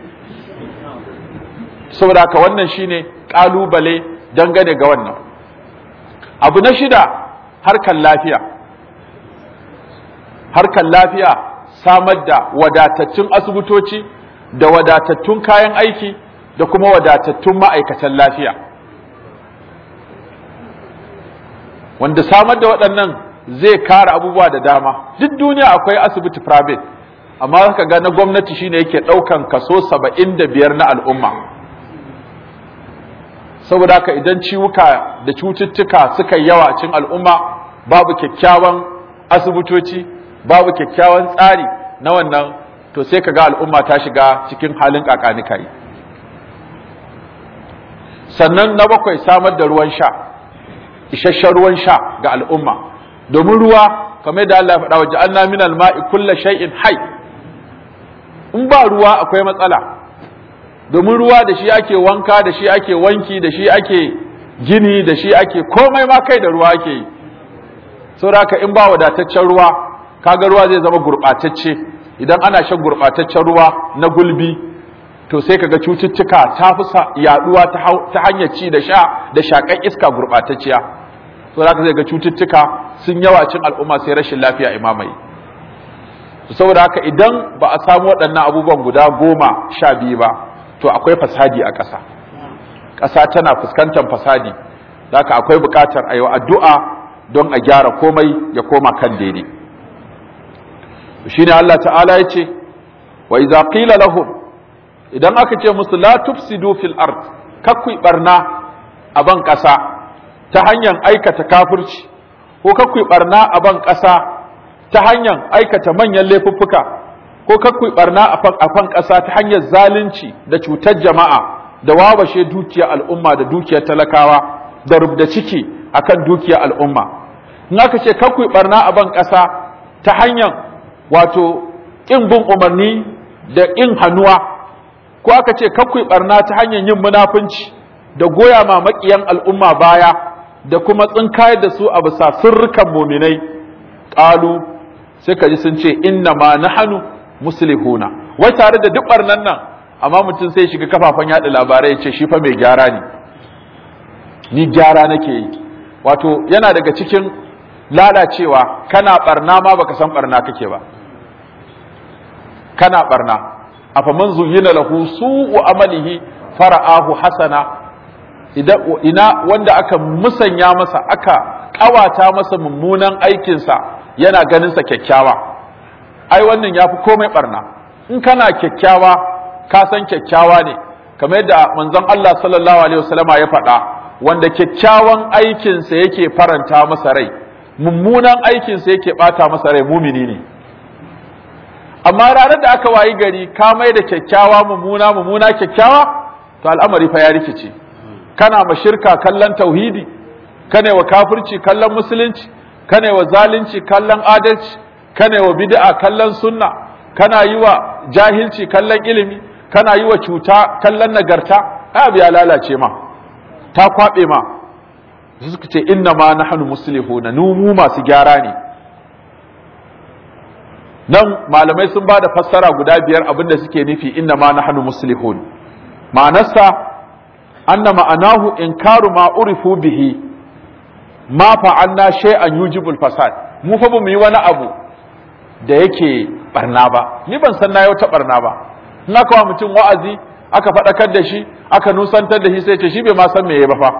[SPEAKER 1] saboda haka wannan shine kalubale dangane ga wannan abu na shida harkar lafiya harkar lafiya samar da wadatattun asibitoci da wadatattun kayan aiki da kuma wadatattun ma'aikatan lafiya wanda samar da waɗannan zai kare abubuwa da dama duk duniya akwai asibiti private amma zaka ga na gwamnati shine yake ɗaukan kaso saba'in da biyar na al'umma saboda haka idan ciwuka da cututtuka suka yi yawa cikin al'umma babu kyakkyawan asibitoci babu kyakkyawan tsari na wannan to sai ka ga al'umma ta shiga cikin halin kakanikai sannan na bakwai samar da ruwan sha isasshen ruwan sha ga al'umma domin ruwa kamar da Allah ya faɗa wa ja'alna min al-ma'i kullu shay'in hayy in ba ruwa akwai matsala domin ruwa da shi ake wanka da shi ake wanki da shi ake gini da shi ake komai ma kai da ruwa ake yi saboda in ba wadataccen ruwa kaga ruwa zai zama gurɓatacce idan ana shan gurɓataccen ruwa na gulbi to sai kaga cututtuka ta fi yaduwa ta hanyar ci da sha da shakan iska gurɓatacciya so zaka zai ga cututtuka sun yawa cin al'umma sai rashin lafiya imamai saboda haka idan ba a samu waɗannan abubuwan guda goma sha biyu ba to akwai fasadi a ƙasa ƙasa tana fuskantar fasadi haka akwai buƙatar a yi addu'a don a gyara komai ya koma kan daidai shine Allah ta'ala ya ce wa idza qila lahum idan aka ce musu la tufsidu fil ard kakku barna a ban ƙasa ta hanyar aikata kafirci ko kakku barna a ban ƙasa ta hanyar aikata manyan laifuffuka ko kakku barna a fan ƙasa ta hanyar zalunci da cutar jama'a da wawashe dukiyar al'umma da dukiyar talakawa da rubda ciki akan dukiyar al'umma in aka ce kakku barna a ban ƙasa ta hanyar wato ƙin bin umarni da ƙin hannuwa ko aka ce kakku barna ta hanyar yin munafunci da goya ma maƙiyan al'umma baya da kuma tsinkayar da su a bisa sirrukan muminai ƙalu sai ka ji sun ce inna ma nahanu muslihuna wai tare da duk barnan nan amma mutum sai shiga kafafen yaɗa labarai ya ce shi fa mai gyara ne ni gyara nake yi wato yana daga cikin lalacewa kana barna ma baka san barna kake ba kana barna afa man zuyyina lahu su'u amalihi fara'ahu hasana idan ina wanda aka musanya masa aka kawata masa mummunan aikinsa yana ganin sa kyakkyawa ai wannan yafi komai barna in kana kyakkyawa ka san kyakkyawa ne kamar yadda manzon Allah sallallahu alaihi wasallama ya faɗa wanda kyakkyawan aikinsa yake faranta masa rai mummunan aikinsa yake bata masa rai mumini ne amma ranar da aka wayi gari ka mai da kyakkyawa mummuna mummuna kyakkyawa to al'amari fa ya rikice kana ma shirka kallon tauhidi kana wa kafirci kallon musulunci kana wa zalunci kallon adalci kana wa bid'a kallon sunna kana yi wa jahilci kallon ilimi kana yi wa cuta kallon nagarta abu ya lalace ma ta kwabe ma suka ce inna ma nahnu muslihuna nu mu masu gyara ne nan malamai sun ba da fassara guda biyar abinda suke nufi inna ma nahnu muslihun ma'anarsa anna ma'anahu inkaru ma urifu bihi ma fa'alna shay'an yujibul fasad mu fa bamu yi wani abu da yake barna ba ni ban san na wata barna ba in aka wa mutum wa'azi aka faɗakar da shi aka nusantar da shi sai ce shi bai ma san meye ba fa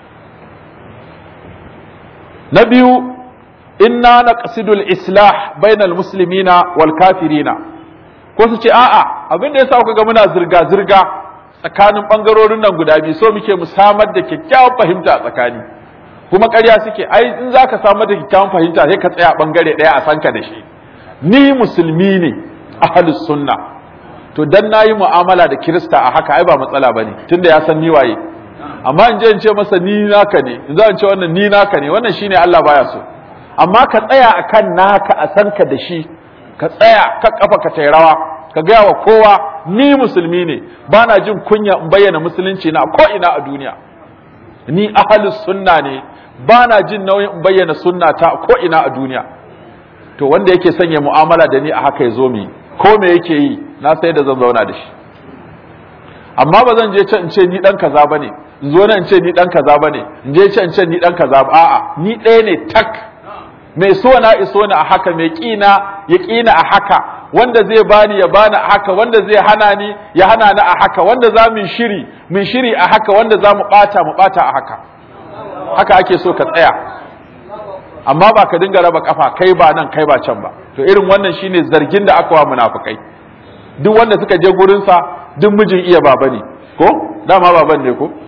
[SPEAKER 1] na biyu inna naqsidul islah bainal muslimina wal kafirina ko su ce a'a abin da yasa kuka ga muna zirga zirga tsakanin bangarorin nan guda biyu so muke mu samar da kyakkyawan fahimta a tsakani kuma ƙarya suke ai in zaka samar da kyakkyawan fahimta sai ka tsaya bangare ɗaya a sanka da shi ni musulmi ne ahlus sunna to dan nayi mu'amala da kirista a haka ai ba matsala bane tunda ya san ni waye amma in je in ce masa ni naka ne in za in ce wannan ni naka ne wannan shine Allah baya so amma ka tsaya akan naka a san ka da shi ka tsaya ka kafa ka tai rawa ka gaya wa kowa ni musulmi ne bana jin kunya in bayyana musulunci na ko ina a duniya ni ahlus sunna ne bana jin nauyin in bayyana sunna ta ko ina a duniya to wanda yake sanya mu'amala da ni a haka ya zo mu ko me yake yi na sai da zan zauna da shi amma ba zan je can in ce ni dan kaza bane in zo nan in ce ni dan kaza bane in je can in ce ni dan kaza ba a'a ni ɗaya ne tak mai so na iso ni a haka mai kina ya kina a haka wanda zai bani ya bani a haka wanda zai hana ni ya hana ni a haka wanda za mu shiri mu shiri a haka wanda za mu bata mu bata a haka haka ake so ka tsaya amma ba ka dinga raba kafa kai ba nan kai ba can ba to irin wannan shine zargin da aka wa munafikai duk wanda suka je gurin sa duk mijin iya baba ne ko dama baban ne ko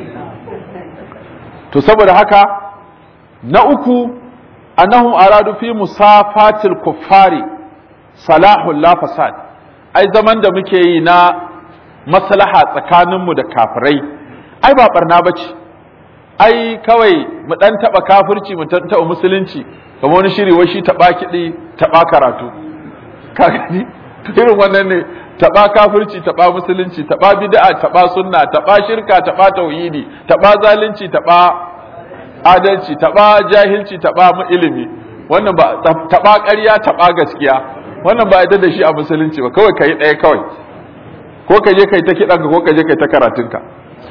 [SPEAKER 1] to saboda haka na uku annahum aradu fi musafatil kuffari salahul la fasad ai zaman da muke yi na maslaha tsakaninmu da kafirai ai ba barna bace ai kawai mu dan taba kafirci mu dan taba musulunci kamar wani shiri wai shi taba kidi taba karatu ka gani irin wannan ne taba kafirci taba musulunci taba bid'a taba sunna taba shirka taba tauhidi taba zalunci taba adalci taba jahilci taba mu ilimi wannan ba taba ƙarya taba gaskiya wannan ba yadda da shi a musulunci ba kawai kai ɗaya kawai ko ka je kai ta kiɗanka ko ka je kai ta karatunka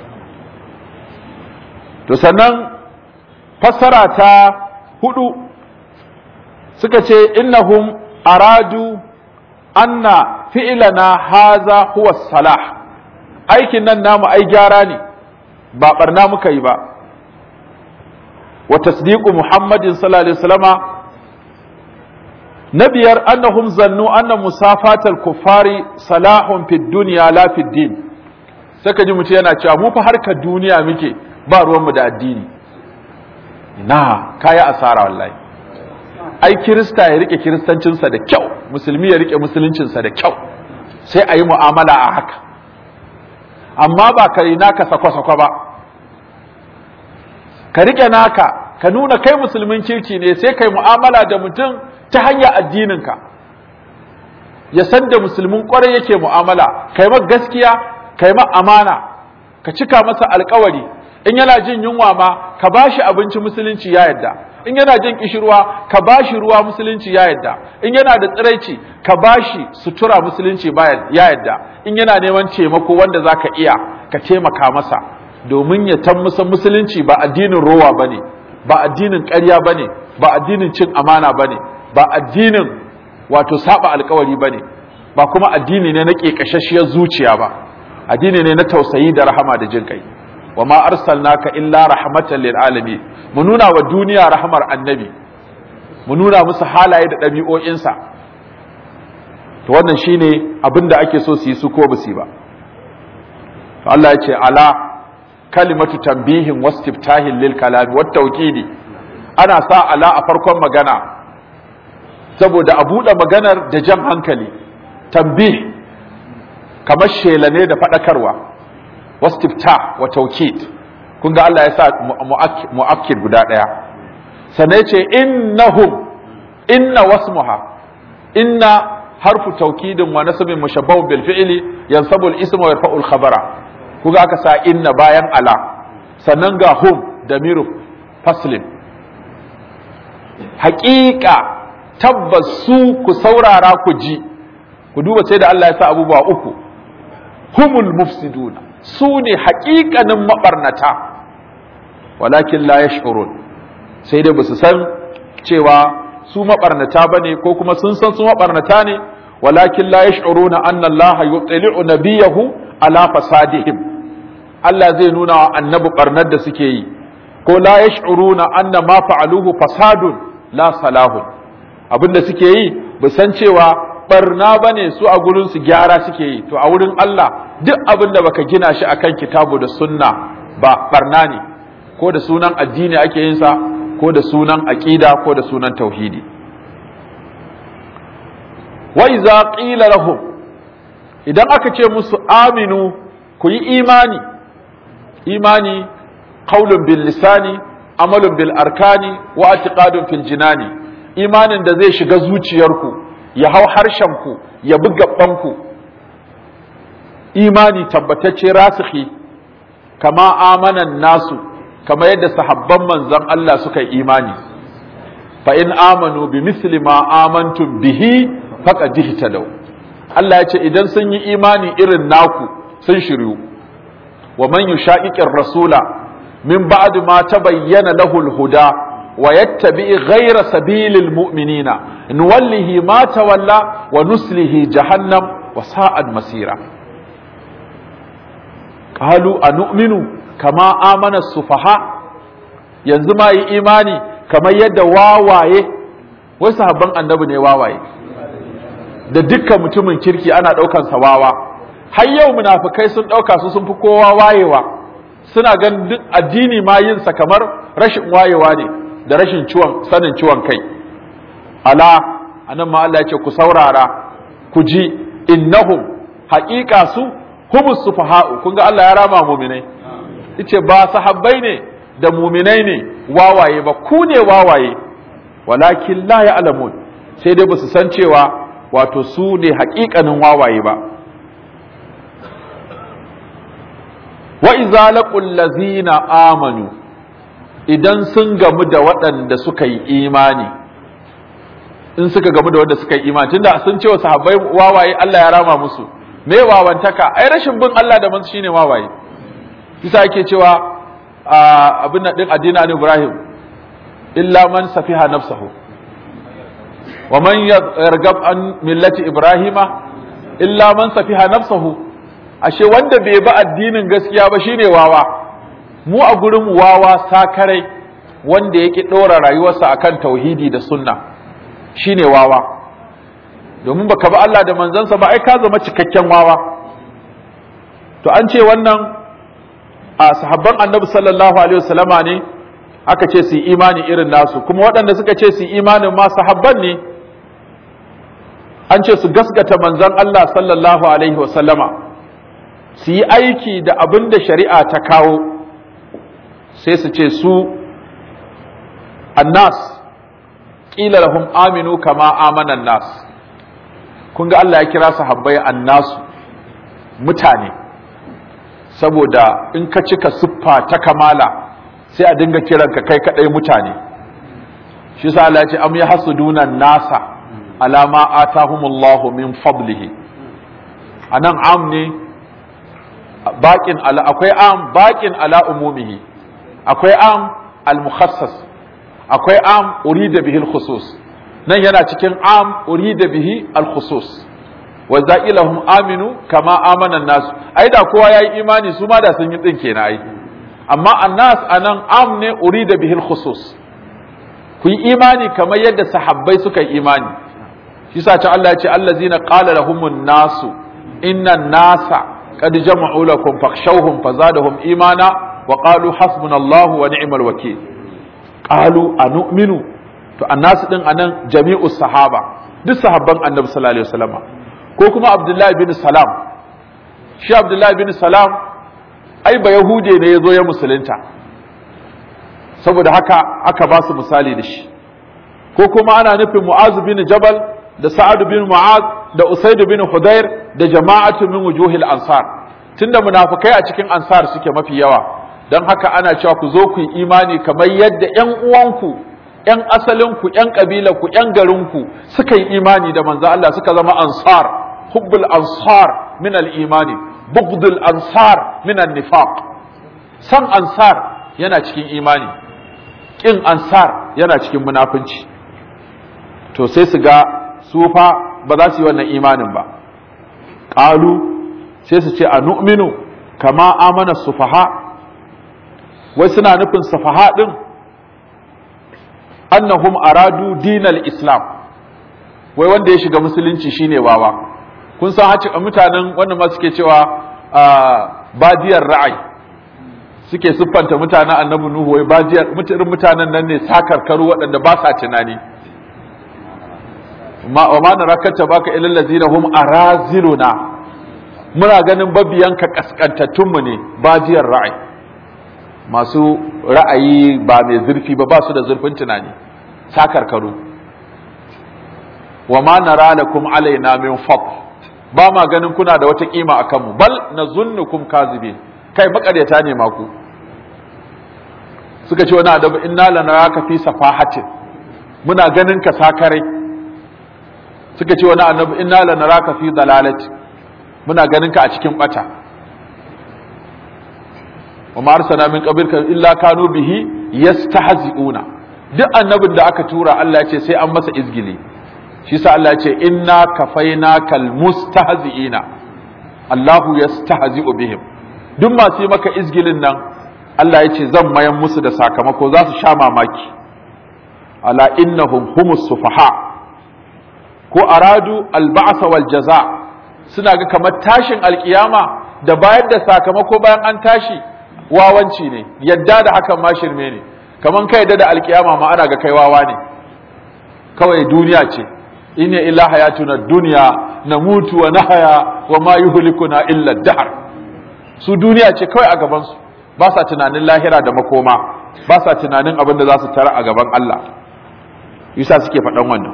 [SPEAKER 1] to sannan fassara ta hudu suka ce innahum aradu anna fi'lana haza huwa salah aikin nan namu ai gyara ne ba barna muka yi ba wa tasdiqu muhammadin sallallahu alaihi wasallama na biyar annahum zannu anna musafatal kuffari salahun fid dunya la fid din saka ji mutum yana cewa mu fa harkar duniya muke ba ruwanmu da addini na kaya asara wallahi ai kirista ya rike kiristancinsa da kyau musulmi ya rike musuluncinsa da kyau sai a yi mu'amala a haka amma ba ka yi naka sakwa-sakwa ba ka rike naka ka nuna kai musulmin kirki ne sai kai mu'amala da mutum ta hanyar addininka ya san da musulmin kwarai yake mu'amala kai ma gaskiya kai ma amana ka cika masa alkawari in yana jin yunwa ma ka bashi abinci musulunci ya yadda in yana jin kishirwa ka bashi ruwa musulunci ya yadda in yana da tsiraici ka bashi sutura musulunci ya yadda in yana neman taimako wanda zaka iya ka taimaka masa domin ya tan musa musulunci ba addinin rowa bane ba addinin ƙarya bane ba addinin cin amana bane ba addinin wato saba alkawari bane ba kuma addini ne na ƙeƙashashiyar zuciya ba addini ne na tausayi da rahama da jin kai wa ma arsalnaka illa rahmatan lil alamin mu nuna wa duniya rahmar annabi mu nuna musu halaye da ɗabi'o'insa to wannan shine abin da ake so su yi su ko ba su yi ba to Allah ya ce ala kalimatu tambihin wastiftahin lil kalami wat tawkidi ana sa ala a farkon magana saboda a buɗe maganar da jan hankali tambih kamar shela ne da faɗakarwa wastifta wa taukid kun ga Allah ya sa mu'akkid guda ɗaya sannan ce innahum inna wasmuha inna harfu taukidin wa nasabin mushabbahun bil fi'li yansabu al-isma wa yarfa'u al-khabara kuga aka sa inna bayan ala sannan ga hum damiru faslin haƙiƙa tabbas su ku saurara ku ji ku duba sai da Allah ya sa abubuwa uku humul mufsiduna su ne haƙiƙanin maɓarnata walakin la yash'urun sai dai basu san cewa su maɓarnata bane ko kuma sun san su maɓarnata ne walakin la yash'uruna anna Allah yutli'u nabiyahu ala fasadihim Allah zai nuna wa annabi barnar da suke yi ko la yash'uruna anna ma fa'aluhu fasadun la salahun abinda suke yi ba san cewa barna bane su a gurin su gyara suke yi to a wurin Allah duk abin da baka gina shi akan kitabu da sunna ba barna ne ko da sunan addini ake yin sa ko da sunan aqida ko da sunan tauhidi wa iza qila lahum idan aka ce musu aminu ku yi imani imani qaulun bil lisani amalun bil arkani wa i'tiqadun fil jinani imanin da zai shiga zuciyarku ya hau harshenku ya bi gabanku imani tabbatacce rasikhi kama amanan nasu kama yadda sahabban manzon Allah suka yi imani fa in amanu bi misli ma amantum bihi faqad ihtadaw Allah ya ce idan sun yi imani irin naku sun shiryu wa man yushaqiqir rasula min ba'd ma tabayyana lahu al-huda wa yattabi ghayra sabilil mu'minina nuwallihi ma tawalla wa nuslihi jahannam wa sa'ad masira qalu anu'minu kama amana sufaha yanzu ma yi imani kamar yadda wawaye wai sahabban annabi ne wawaye da dukkan mutumin kirki ana ɗaukan sa wawa har yau munafikai sun ɗauka su sun fi kowa wayewa suna ganin duk addini ma yin sa kamar rashin wayewa ne da rashin ciwon sanin ciwon kai ala anan ma Allah ya ce ku saurara ku ji innahum haƙiƙa su humus sufaha'u kun ga Allah ya rama muminai yace ba sahabbai ne da muminai ne wawaye ba ku ne wawaye walakin la ya'lamun sai dai basu san cewa wato su ne haƙiƙanin wawaye ba wa iza laqul ladzina amanu idan sun gamu da waɗanda suka yi imani in suka gamu da wanda suka yi imani tunda sun ce wa sahabbai wawaye Allah ya rama musu me wawantaka ai rashin bin Allah da mansu shine wawaye kisa ake cewa abin nan din addinin Ibrahim illa man safiha nafsahu wa man yargab an millati Ibrahima illa man safiha nafsahu ashe wanda bai bi addinin gaskiya ba shine wawa mu a gurin wawa sakarai wanda yake ɗora rayuwarsa akan tauhidi da sunna shine wawa domin baka bi Allah da manzansa ba ai ka zama cikakken wawa to an ce wannan a sahabban annabi sallallahu alaihi wasallama ne aka ce su yi imani irin nasu kuma waɗanda suka ce su yi imanin ma sahabban ne an ce su gaskata manzon Allah sallallahu alaihi wasallama su yi aiki da abin da shari'a ta kawo sai su ce su annas ƙila lahum aminu kama amanan nas kun ga Allah ya kira sahabbai annasu mutane saboda in ka cika siffa ta kamala sai a dinga kiranka kai kadai mutane shi sa Allah ya ce am yahsuduna nasa ala ma atahumullahu min fadlihi anan am ne baƙin ala akwai am baƙin ala umumihi akwai am al-mukhassas akwai am urida bihi al-khusus nan yana cikin am urida bihi al-khusus wa za'ilahum aminu kama amana nas ai da kowa yayi imani su ma da sun yi din kenan ai amma annas anan am ne urida bihi al-khusus ku yi imani kamar yadda sahabbai suka yi imani shi sa ta Allah ya ce allazina qala lahumun nasu innan nasa qad jama'u lakum fakhshawhum fazadahum imana wa qalu hasbunallahu wa ni'mal wakeel qalu anu'minu to annasu din anan jami'us sahaba duk sahabban annabi sallallahu alaihi wasallam ko kuma abdullahi bin salam shi abdullahi bin salam ai ba yahude ne yazo ya musulunta saboda haka aka ba su misali da shi ko kuma ana nufin mu'az bin jabal da sa'ad bin mu'az da usaid bin hudair da jama'atu min wujuhil ansar tunda munafikai a cikin ansar suke mafi yawa don haka ana cewa ku zo ku yi imani kamar yadda ƴan uwanku ƴan asalinku ƴan ƙabilarku ƴan garinku suka yi imani da manzo Allah suka zama ansar hubbul ansar min al-imani bughdul ansar min an-nifaq san ansar yana cikin imani kin ansar yana cikin munafunci to sai su ga su fa ba za su yi wannan imanin ba qalu sai su ce a nu'minu kama amana sufaha wai suna nufin sufaha din annahum aradu dinal islam wai wanda ya shiga musulunci shine wawa kun san haci mutanen wannan ma suke cewa badiyar ra'ayi suke siffanta mutanen annabi nuhu wai badiyar irin mutanen nan ne sakarkaru waɗanda ba sa tunani ma wa ma narakata baka ilal ladina hum araziluna muna ganin babiyanka kaskantattun mu ne badiyar ra'ayi masu ra'ayi ba mai zurfi ba ba su da zurfin tunani sakarkaru wa ma nara lakum alaina min fadl ba ma ganin kuna da wata kima akan mu bal nazunnukum kazibin kai makaryata ne maku suka ce wani adabu inna lanaraka fi safahatin muna ganin ka sakarai suka ce wani annabi inna lanaraka fi dalalati muna ganin ka a cikin bata wa ma arsalna min qablika illa kanu bihi yastahzi'una duk annabin da aka tura Allah ya ce sai an masa izgili shi sa Allah ya ce inna kafainakal mustahzi'ina Allahu yastahzi'u bihim duk masu yi maka izgilin nan Allah ya ce zan mayan musu da sakamako za su sha mamaki ala innahum humus sufaha ko aradu alba'sa wal jaza suna ga kamar tashin alkiyama da bayar da sakamako bayan an tashi wawanci ne yadda da hakan ma shirme ne kaman kai da alkiyama ma ana ga kai wawa ne kawai duniya ce inna illa hayatuna dunya namutu wa nahaya wa ma yuhlikuna illa dahr su duniya ce kawai a gaban su ba sa tunanin lahira da makoma ba sa tunanin abin da za su tara a gaban Allah yasa suke faɗan wannan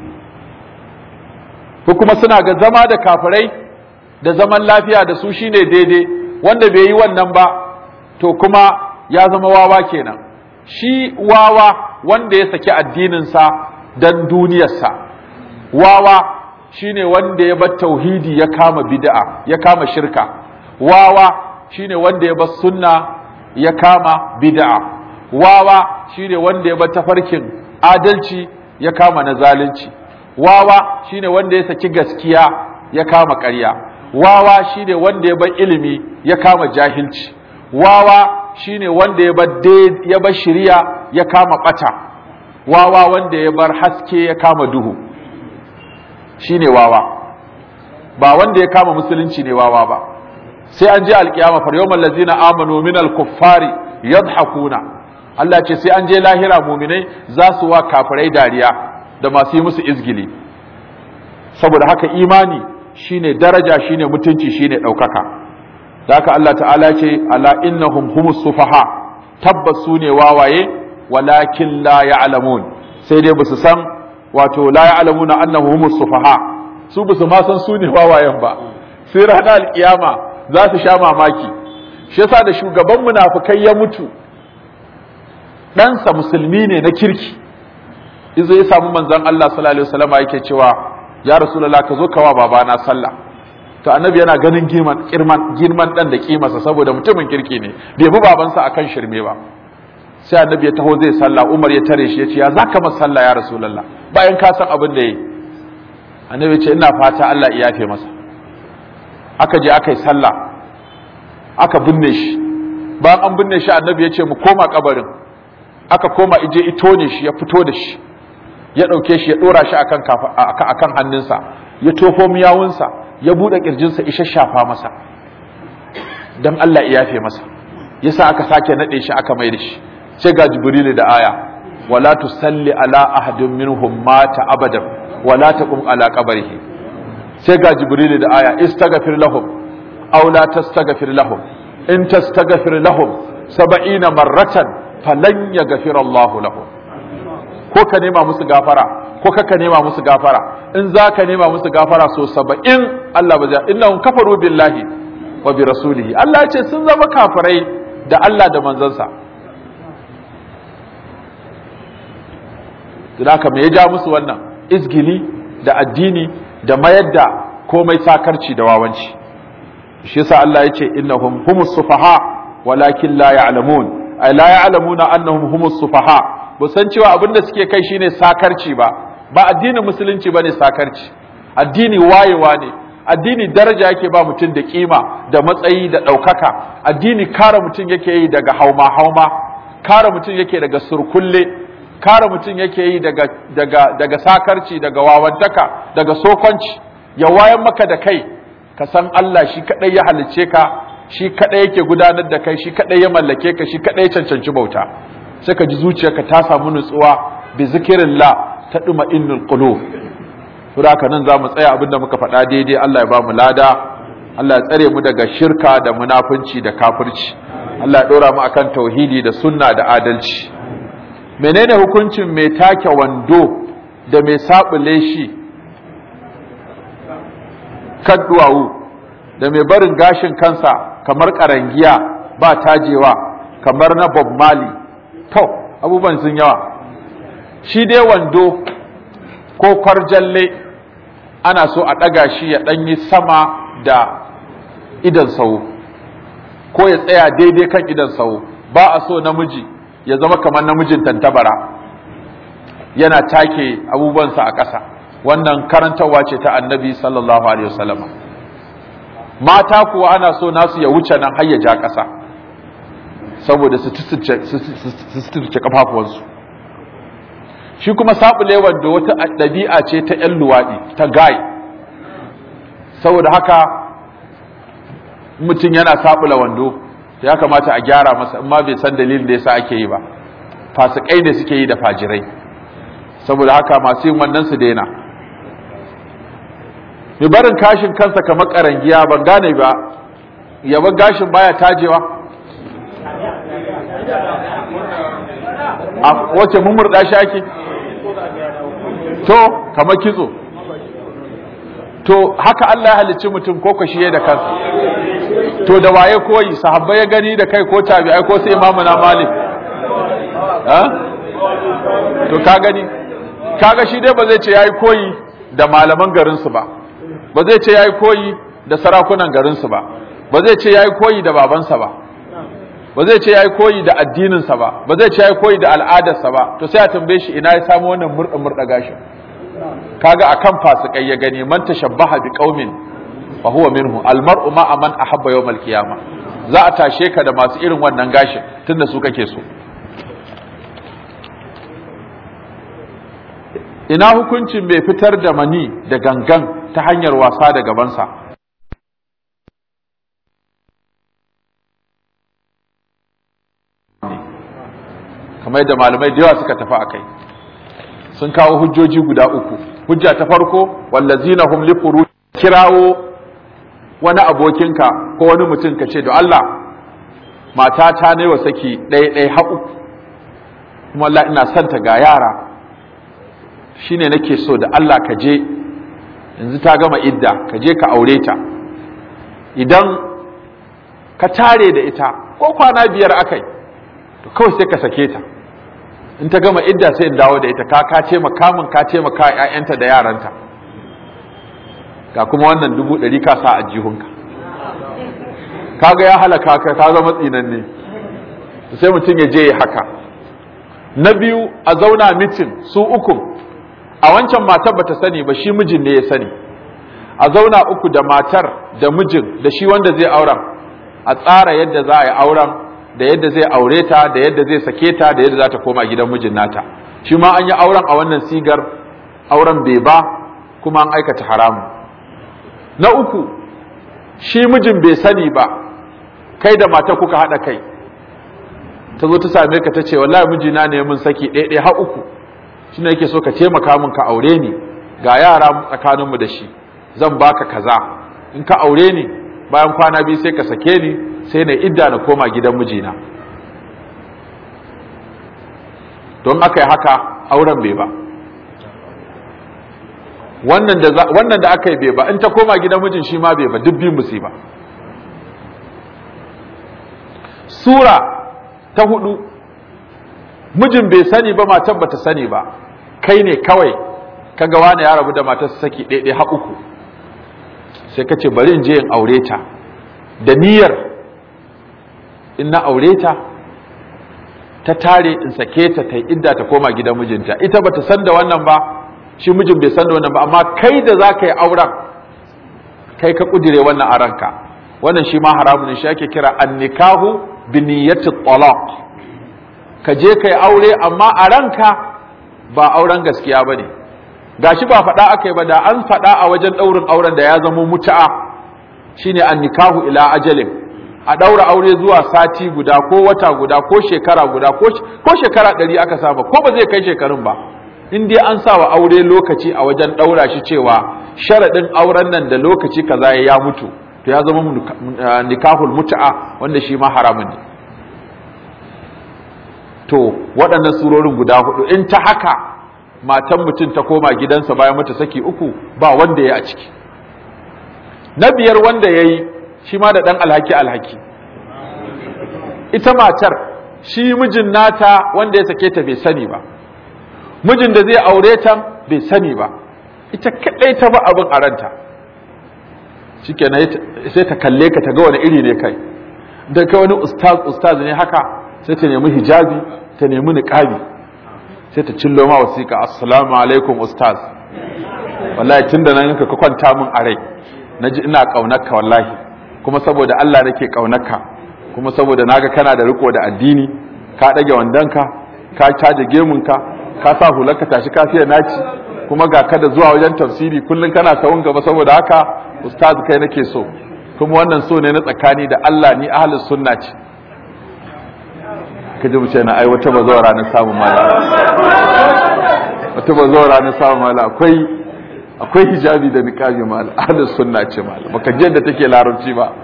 [SPEAKER 1] ko kuma suna ga zama da kafirai da zaman lafiya da su shine daidai wanda bai yi wannan ba to kuma ya zama wawa kenan shi wawa wanda ya saki addininsa dan duniyarsa wawa shine wanda ya bar tauhidi ya kama bid'a ya kama shirka wawa shine wanda ya bar sunna ya kama bid'a wawa shine wanda ya bar tafarkin adalci ya kama na zalunci wawa shine wanda ya saki gaskiya ya kama ƙarya wawa shine wanda ya bar ilimi ya kama jahilci wawa shine wanda ya bar ya bar shiriya ya kama bata wawa wanda ya bar haske ya kama duhu shine wawa ba wanda ya kama musulunci ne wawa ba sai an je alkiyama far yawmal ladzina amanu minal kuffari yadhakuna Allah ce sai an je lahira muminai za su wa kafirai dariya da masu yi musu izgili saboda haka imani shine daraja shine mutunci shine ɗaukaka da haka Allah ta'ala ce ala innahum humus sufaha tabbas su ne wawaye walakin la ya'lamun sai dai basu san wato la ya'lamuna annahu humus sufaha su basu ma san su ne wawayen ba sai ranar alkiyama za su sha mamaki shi yasa da shugaban munafikai ya mutu ɗansa musulmi ne na kirki izo ya samu manzon Allah sallallahu alaihi wasallam yake cewa ya rasulullah ka zo kawa babana sallah to annabi yana ganin girman girman girman dan da kimarsa saboda mutumin kirki ne bai bi babansa akan shirme ba sai annabi ya taho zai sallah Umar ya tare shi ya ce ya zaka masa sallah ya rasulullah bayan ka san abin da yayi annabi ya ce ina fata Allah ya yafe masa aka je aka yi sallah aka binne shi bayan an binne shi annabi ya ce mu koma kabarin aka koma ije ito ne shi ya fito da shi ya ɗauke shi ya ɗora shi akan akan hannunsa ya tofo miyawunsa ya buɗe ƙirjinsa isha shafa masa don Allah ya yafe masa yasa aka sake naɗe shi aka mai da shi sai ga jibrilu da aya wala tusalli ala ahadin minhum mata abadan wala taqum ala qabrihi sai ga jibrilu da aya istaghfir lahum aw la tastaghfir lahum in tastaghfir lahum 70 marratan falan yaghfir Allahu lahum ko ka nema musu gafara ko kaka nema musu gafara in za ka nema musu gafara so saba'in Allah ba zai innahum kafaru billahi wa bi rasulihi Allah ya ce sun zama kafirai da Allah da manzansa haka me ya ja musu wannan izgili da addini da mayar da komai sakarci da wawanci shi yasa Allah ya ce innahum humus sufaha walakin la ya'lamun ay la ya'lamuna annahum humus sufaha ba san cewa abin da suke kai shine sakarci ba ba addinin musulunci bane sakarci addini wayewa ne addini daraja yake ba mutum da kima da matsayi da ɗaukaka addini kare mutum yake yi daga hauma hauma kare mutum yake daga surkulle kare mutum yake yi daga daga daga sakarci daga wawantaka daga sokonci ya wayan maka da kai ka san Allah shi kadai ya halicce ka shi kadai yake gudanar da kai shi kadai ya mallake ka shi kadai ya cancanci bauta sai ka ji zuciyarka ta samu nutsuwa bi zikirillah ta duma innul qulub saboda haka nan zamu tsaya abinda muka faɗa daidai Allah ya ba mu lada Allah ya tsare mu daga shirka da munafunci da kafirci Allah ya dora mu akan tauhidi da sunna da adalci menene hukuncin mai take wando da mai sabule shi kan duwawu da mai barin gashin kansa kamar karangiya ba tajewa kamar na Bob Marley to abubuwan sun yawa shi dai wando ko kwarjalle ana so a ɗaga shi ya ɗanyi sama da idan sau ko ya tsaya daidai kan idan sau ba a so namiji ya zama kamar namijin tantabara yana take abubuwansa a ƙasa wannan karantarwa ce ta annabi sallallahu alaihi wasallam mata kuwa ana so nasu ya wuce nan har ya ja ƙasa saboda su suturce kafafuwansu shi kuma saɓule wanda wata ɗabi'a ce ta ‘yan luwaɗi ta gai saboda haka mutum yana saɓula wando ya kamata a gyara masa in ma bai san dalilin da yasa ake yi ba fasikai ne suke yi da fajirai saboda haka masu yin wannan su daina mai barin kashin kansa kamar karangiya ban gane ba yaban gashin baya tajewa a wace mummurda shi ake to kamar kitso to haka Allah ya halicci mutum ko ka shiye da kansa to da waye koyi sahabbai ya gani da kai ko tabi'ai ko sai imamu na malik ha to ka gani kaga shi dai ba zai ce yayi koyi da malaman garin su ba ba zai ce yayi koyi da sarakunan garin su ba ba zai ce yayi koyi da babansa ba ba zai ce yayi koyi da addininsa ba ba zai ce yayi koyi da al'adarsa ba to sai a tambaye shi ina ya samu wannan murda murda gashin kaga akan fasikai ya gani man tashabbaha bi qaumin fa huwa minhu al mar'u ma man ahabba yawm al qiyamah za a tashe ka da masu irin wannan gashin tunda su kake so ina hukuncin mai fitar da mani da gangan ta hanyar wasa da gabansa kamar yadda malamai da yawa suka tafi a kai sun kawo hujjoji guda uku hujja ta farko wallazina hum li furuj kirawo wani abokinka ko wani mutum ka ce da Allah mata ta ne wa saki ɗaya ɗaya haƙu kuma Allah ina son ta ga yara shine nake so da Allah ka je yanzu ta gama idda ka je ka aure ta idan ka tare da ita ko kwana biyar akai to kawai sai ka sake ta in ta gama idda sai in dawo da ita ka ka ce makamin ka ce maka ƴaƴanta da yaranta ga kuma wannan dubu ɗari ka sa a jihunka kaga ya halaka ka ka zama tsinanne sai mutum ya je ya haka na biyu a zauna mitin su uku a wancan matar bata sani ba shi mijin ne ya sani a zauna uku da matar da mijin da shi wanda zai auren a tsara yadda za a yi auren da yadda zai aure ta da yadda zai sake ta da yadda za ta koma gidan mijin nata shi ma an yi auren a wannan sigar auren bai ba kuma an aikata haramu na uku shi mijin bai sani ba kai da mata kuka haɗa kai ta zo ta same ka ta ce wallahi mijina ne mun saki ɗaya har uku shi ne yake so ka taimaka min ka aure ni ga yara tsakaninmu da shi zan baka kaza in ka aure ni bayan kwana biyu sai ka sake ni sai na idda na koma gidan mijina don aka yi haka auren bai ba wannan da aka yi bai ba in ta koma gidan mijin shi ma bai ba duk biyun musu ba sura ta hudu mijin bai sani ba matan bata sani ba kai ne kawai kaga wani ya rabu da matar saki ɗaiɗai ha uku sai ka ce bari in je in aure ta da niyyar in na aure ta ta tare in sake ta ta idda ta koma gidan mijinta ita bata san da wannan ba shi mijin bai san da wannan ba amma kai da za ka yi auren kai ka kudire wannan a ranka wannan shi ma haramun shi ake kira annikahu bi niyyati talaq ka je kai aure amma a ranka ba auren gaskiya bane gashi ba faɗa aka yi ba da an faɗa a wajen ɗaurin auren da ya zama mutu'a shine annikahu ila ajalin a ɗaura aure zuwa sati guda ko wata guda ko shekara guda ko shekara ɗari aka saba ko ba zai kai shekarun ba in dai an sa wa aure lokaci a wajen ɗaura shi cewa sharaɗin auren nan da lokaci kaza ya mutu to ya zama nikahul mutu'a wanda shi ma haramun ne to waɗannan surorin guda hudu in ta haka matan mutum ta koma gidansa bayan mata saki uku ba wanda ya a ciki na biyar wanda ya yi shi ma da ɗan alhaki alhaki ita matar shi mijin nata wanda ya sake ta bai sani ba mijin da zai aure ta bai sani ba ita kaɗai ta ba abin a ranta shikenan sai ta kalle ka ta ga wani iri ne kai da kai wani ustaz ustaz ne haka sai ta nemi hijabi ta nemi niqabi sai ta cillo ma wasiƙa assalamu alaikum ustaz wallahi tunda nan ka kwanta min a rai naji ina kaunarka wallahi kuma saboda Allah nake kaunarka kuma saboda naga kana da riko da addini ka dage wandanka ka caje gemunka ka sa hularka tashi kafiya naci kuma ga kada zuwa wajen tafsiri kullun kana sawun gaba saboda haka ustaz kai nake so kuma wannan so ne na tsakani da Allah ni ahlus sunna ce kaje mu ce na ai wata bazawara na samu mala wata bazawara na samu mala akwai akwai hijabi da niqabi mala ahlus sunna ce mala baka je da take larabci ba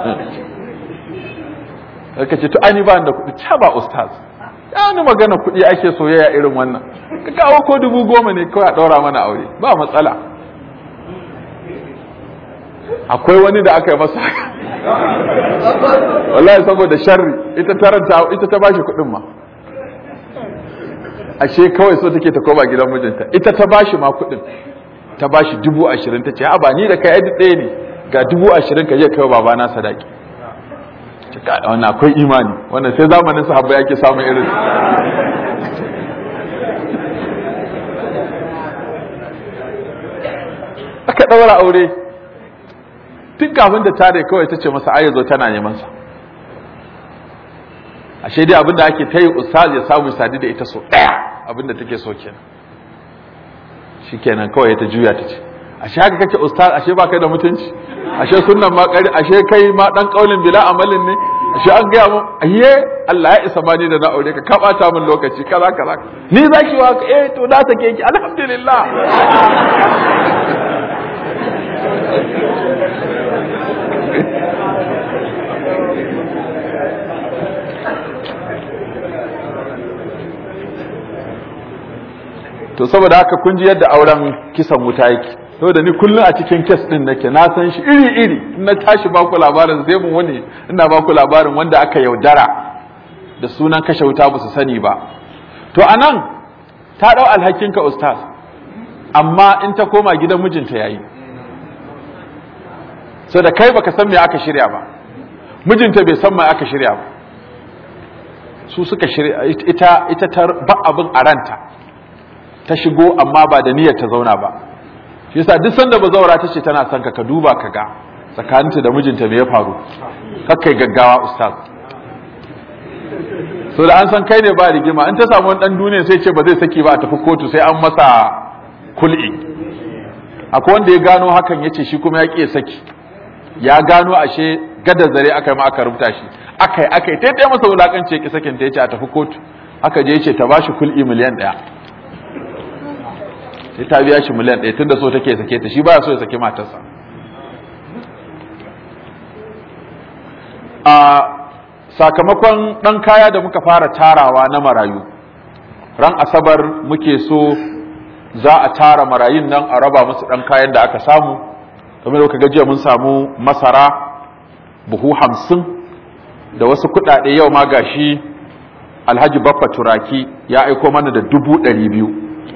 [SPEAKER 1] ka ce to ani ba da kuɗi ca ba ustaz ya ni magana kuɗi ake soyayya irin wannan ka kawo ko dubu goma ne kawai a ɗaura mana aure ba matsala akwai wani da aka yi masa wallahi saboda sharri ita taranta ita ta bashi kuɗin ma ashe kawai so take ta koma gidan mijinta ita ta bashi ma kuɗin ta bashi dubu ashirin ta ce a ba ni da kai yadda ɗaya ne ga dubu ashirin ka je kai babana sadaki wannan akwai imani wannan sai zamanin sahabba yake samun irin aka ɗaura aure tun kafin da tare kawai ta ce masa ayyazo tana neman sa ashe dai abinda ake ta yi ustaz ya samu sadi da ita so ɗaya abinda take so kenan shikenan kawai ta juya ta ce ashe haka kake ustaz ashe ba kai da mutunci ashe sunnan ma kari ashe kai ma dan kaulin bila amalin ne ashe an gaya mun ayye Allah ya isa bani da na aure ka ka bata min lokaci kaza kaza ni zaki wa eh to na take ki alhamdulillah to saboda haka kun ji yadda auren kisan wuta yake saboda ni kullum a cikin kes din nake na san shi iri iri in na tashi baku labarin zai mun wani ina baku labarin wanda aka yaudara da sunan kashe wuta ba su sani ba to anan ta dau alhakin ka ustaz amma in ta koma gidan mijinta yayi so da kai baka san me aka shirya ba mijinta bai san me aka shirya ba su suka shirya ita ita ta ba abin a ranta ta shigo amma ba da niyyar ta zauna ba shi yasa duk sanda bazaura ta ce tana son ka ka duba ka ga tsakaninta da mijinta me ya faru kakkai gaggawa ustaz so da an san kai ne ba rigima in ta samu wani dan duniya sai ce ba zai saki ba a tafi kotu sai an masa kul'i akwai wanda ya gano hakan yace shi kuma ya ƙi saki ya gano ashe gada zare aka yi ma aka rubuta shi aka yi aka yi ta masa wulakanci ya ƙi sakin ta yace a tafi kotu aka je yace ta bashi kul'i miliyan ɗaya sai ta biya shi miliyan ɗaya tunda so take sake ta shi baya so ya saki matarsa a sakamakon ɗan kaya da muka fara tarawa na marayu ran asabar muke so za a tara marayun nan a raba musu ɗan kayan da aka samu kamar da gajiya mun samu masara buhu hamsin da wasu kuɗaɗe yau ma gashi alhaji baffa turaki ya aiko mana da dubu ɗari biyu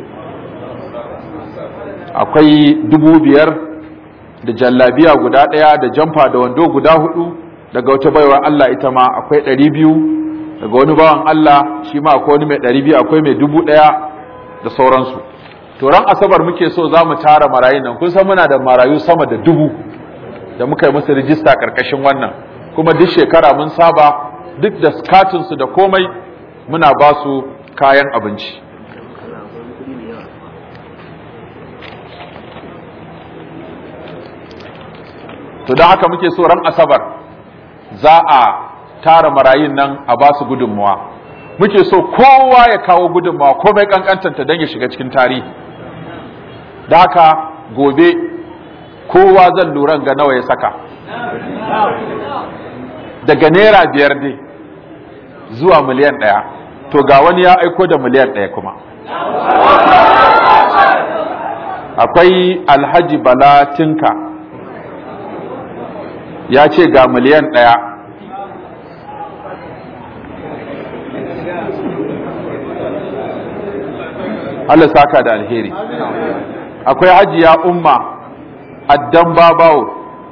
[SPEAKER 1] akwai dubu biyar da jallabiya guda ɗaya da jamfa da wando guda hudu daga wata baiwa Allah ita ma akwai ɗari biyu daga wani bawan Allah shi ma akwai wani mai ɗari biyu akwai mai dubu ɗaya da sauransu to ran asabar muke so za mu tara marayun nan kun san muna da marayu sama da dubu da muka yi musu rijista ƙarƙashin wannan kuma duk shekara mun saba duk da katinsu da komai muna ba su kayan abinci to don haka muke so ran asabar za a tara marayun nan a ba su gudunmuwa muke so kowa ya kawo gudunmuwa komai kankantanta don ya shiga cikin tarihi da haka gobe kowa zan lura ga nawa ya saka daga naira biyar ne zuwa miliyan ɗaya to ga wani ya aiko da miliyan ɗaya kuma akwai alhaji bala tinka ya ce ga miliyan ɗaya Allah saka da alheri akwai hajiya umma addan babawo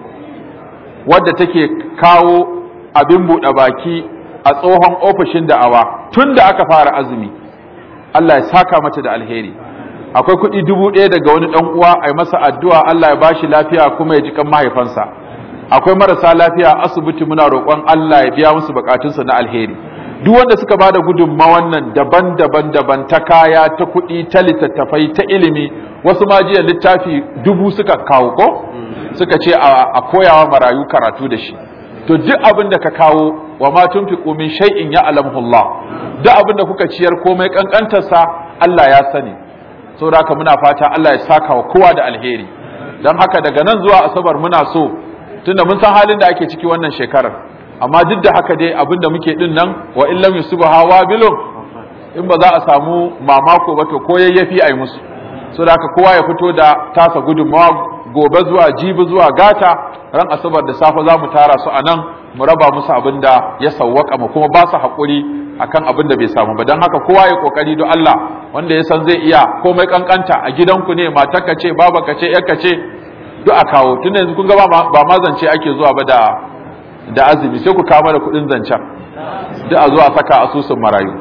[SPEAKER 1] wadda take kawo abin buɗe baki a tsohon ofishin da'awa tun da aka fara azumi Allah ya saka mata da alheri akwai kuɗi dubu ɗaya daga wani ɗan uwa a yi masa addu'a Allah ya bashi lafiya kuma ya ji kan mahaifansa akwai marasa lafiya a asibiti muna roƙon Allah ya biya musu bukatunsu na alheri duk wanda suka ba da gudunma wannan daban-daban daban ta kaya ta kuɗi ta littattafai ta ilimi wasu ma jiya littafi dubu suka kawo ko suka ce a koyawa marayu karatu da shi to duk abin da ka kawo wa ma tunfiqu min shay'in ya'lamuhullah duk abin da kuka ciyar komai kankantarsa Allah ya sani saboda haka muna fata Allah ya saka wa kowa da alheri dan haka daga nan zuwa asabar muna so tunda mun san halin da ake ciki wannan shekarar amma duk da haka dai abinda muke din nan wa in lam yusbaha wabilun in ba za a samu mamako ba to ko yayyafi ai musu so da haka kowa ya fito da tasa gudunmawa gobe zuwa jibi zuwa gata ran asabar da safe za mu tara su a nan mu raba musu abin da ya sawwaka mu kuma ba su haƙuri akan abin da bai samu ba don haka kowa ya kokari don Allah wanda ya san zai iya komai kankanta a gidanku ne matarka ce babanka ce yarka ce duk a kawo tun yanzu kun ga ba ma zance ake zuwa ba da da azumi sai ku kama da kuɗin zancen duk a zuwa saka asusun marayu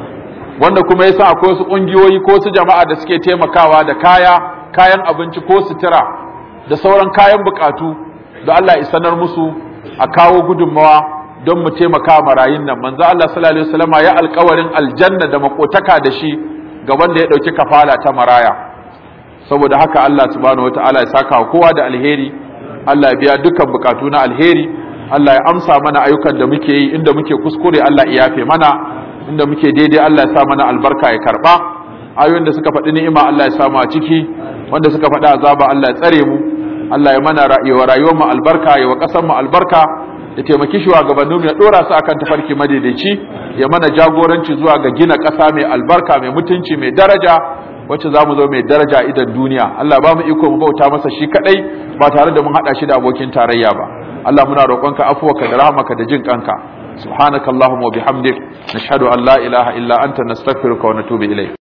[SPEAKER 1] wanda kuma yasa akwai wasu ƙungiyoyi ko su jama'a da suke taimakawa da kaya kayan abinci ko sutura da sauran kayan bukatu da Allah ya sanar musu a kawo gudunmawa don mu taimaka marayun nan manzo Allah sallallahu alaihi wasallama ya alƙawarin aljanna da makotaka da shi ga wanda ya dauki kafala ta maraya saboda haka Allah subhanahu wataala ya saka wa kowa da alheri Allah ya biya dukkan bukatu na alheri Allah ya amsa mana ayyukan da muke yi inda muke kuskure Allah ya yafe mana inda muke daidai Allah ya sa mana albarka ya karba ayoyin da suka faɗi ni'ima Allah ya samu a ciki wanda suka faɗi azaba Allah ya tsare mu Allah ya mana rayuwa rayuwar mu albarka ya wa ƙasar mu albarka ya taimaki shugabannin mu ya dora su akan tafarki madaidaici ya mana jagoranci zuwa ga gina ƙasa mai albarka mai mutunci mai daraja wacce za mu zo mai daraja idan duniya Allah ba mu iko mu bauta masa shi kadai ba tare da mun hada shi da abokin tarayya ba Allah muna roƙonka afuwarka da rahmaka da jin kanka subhanakallahumma wa bihamdik nashhadu an la ilaha illa anta nastaghfiruka wa natubu ilayk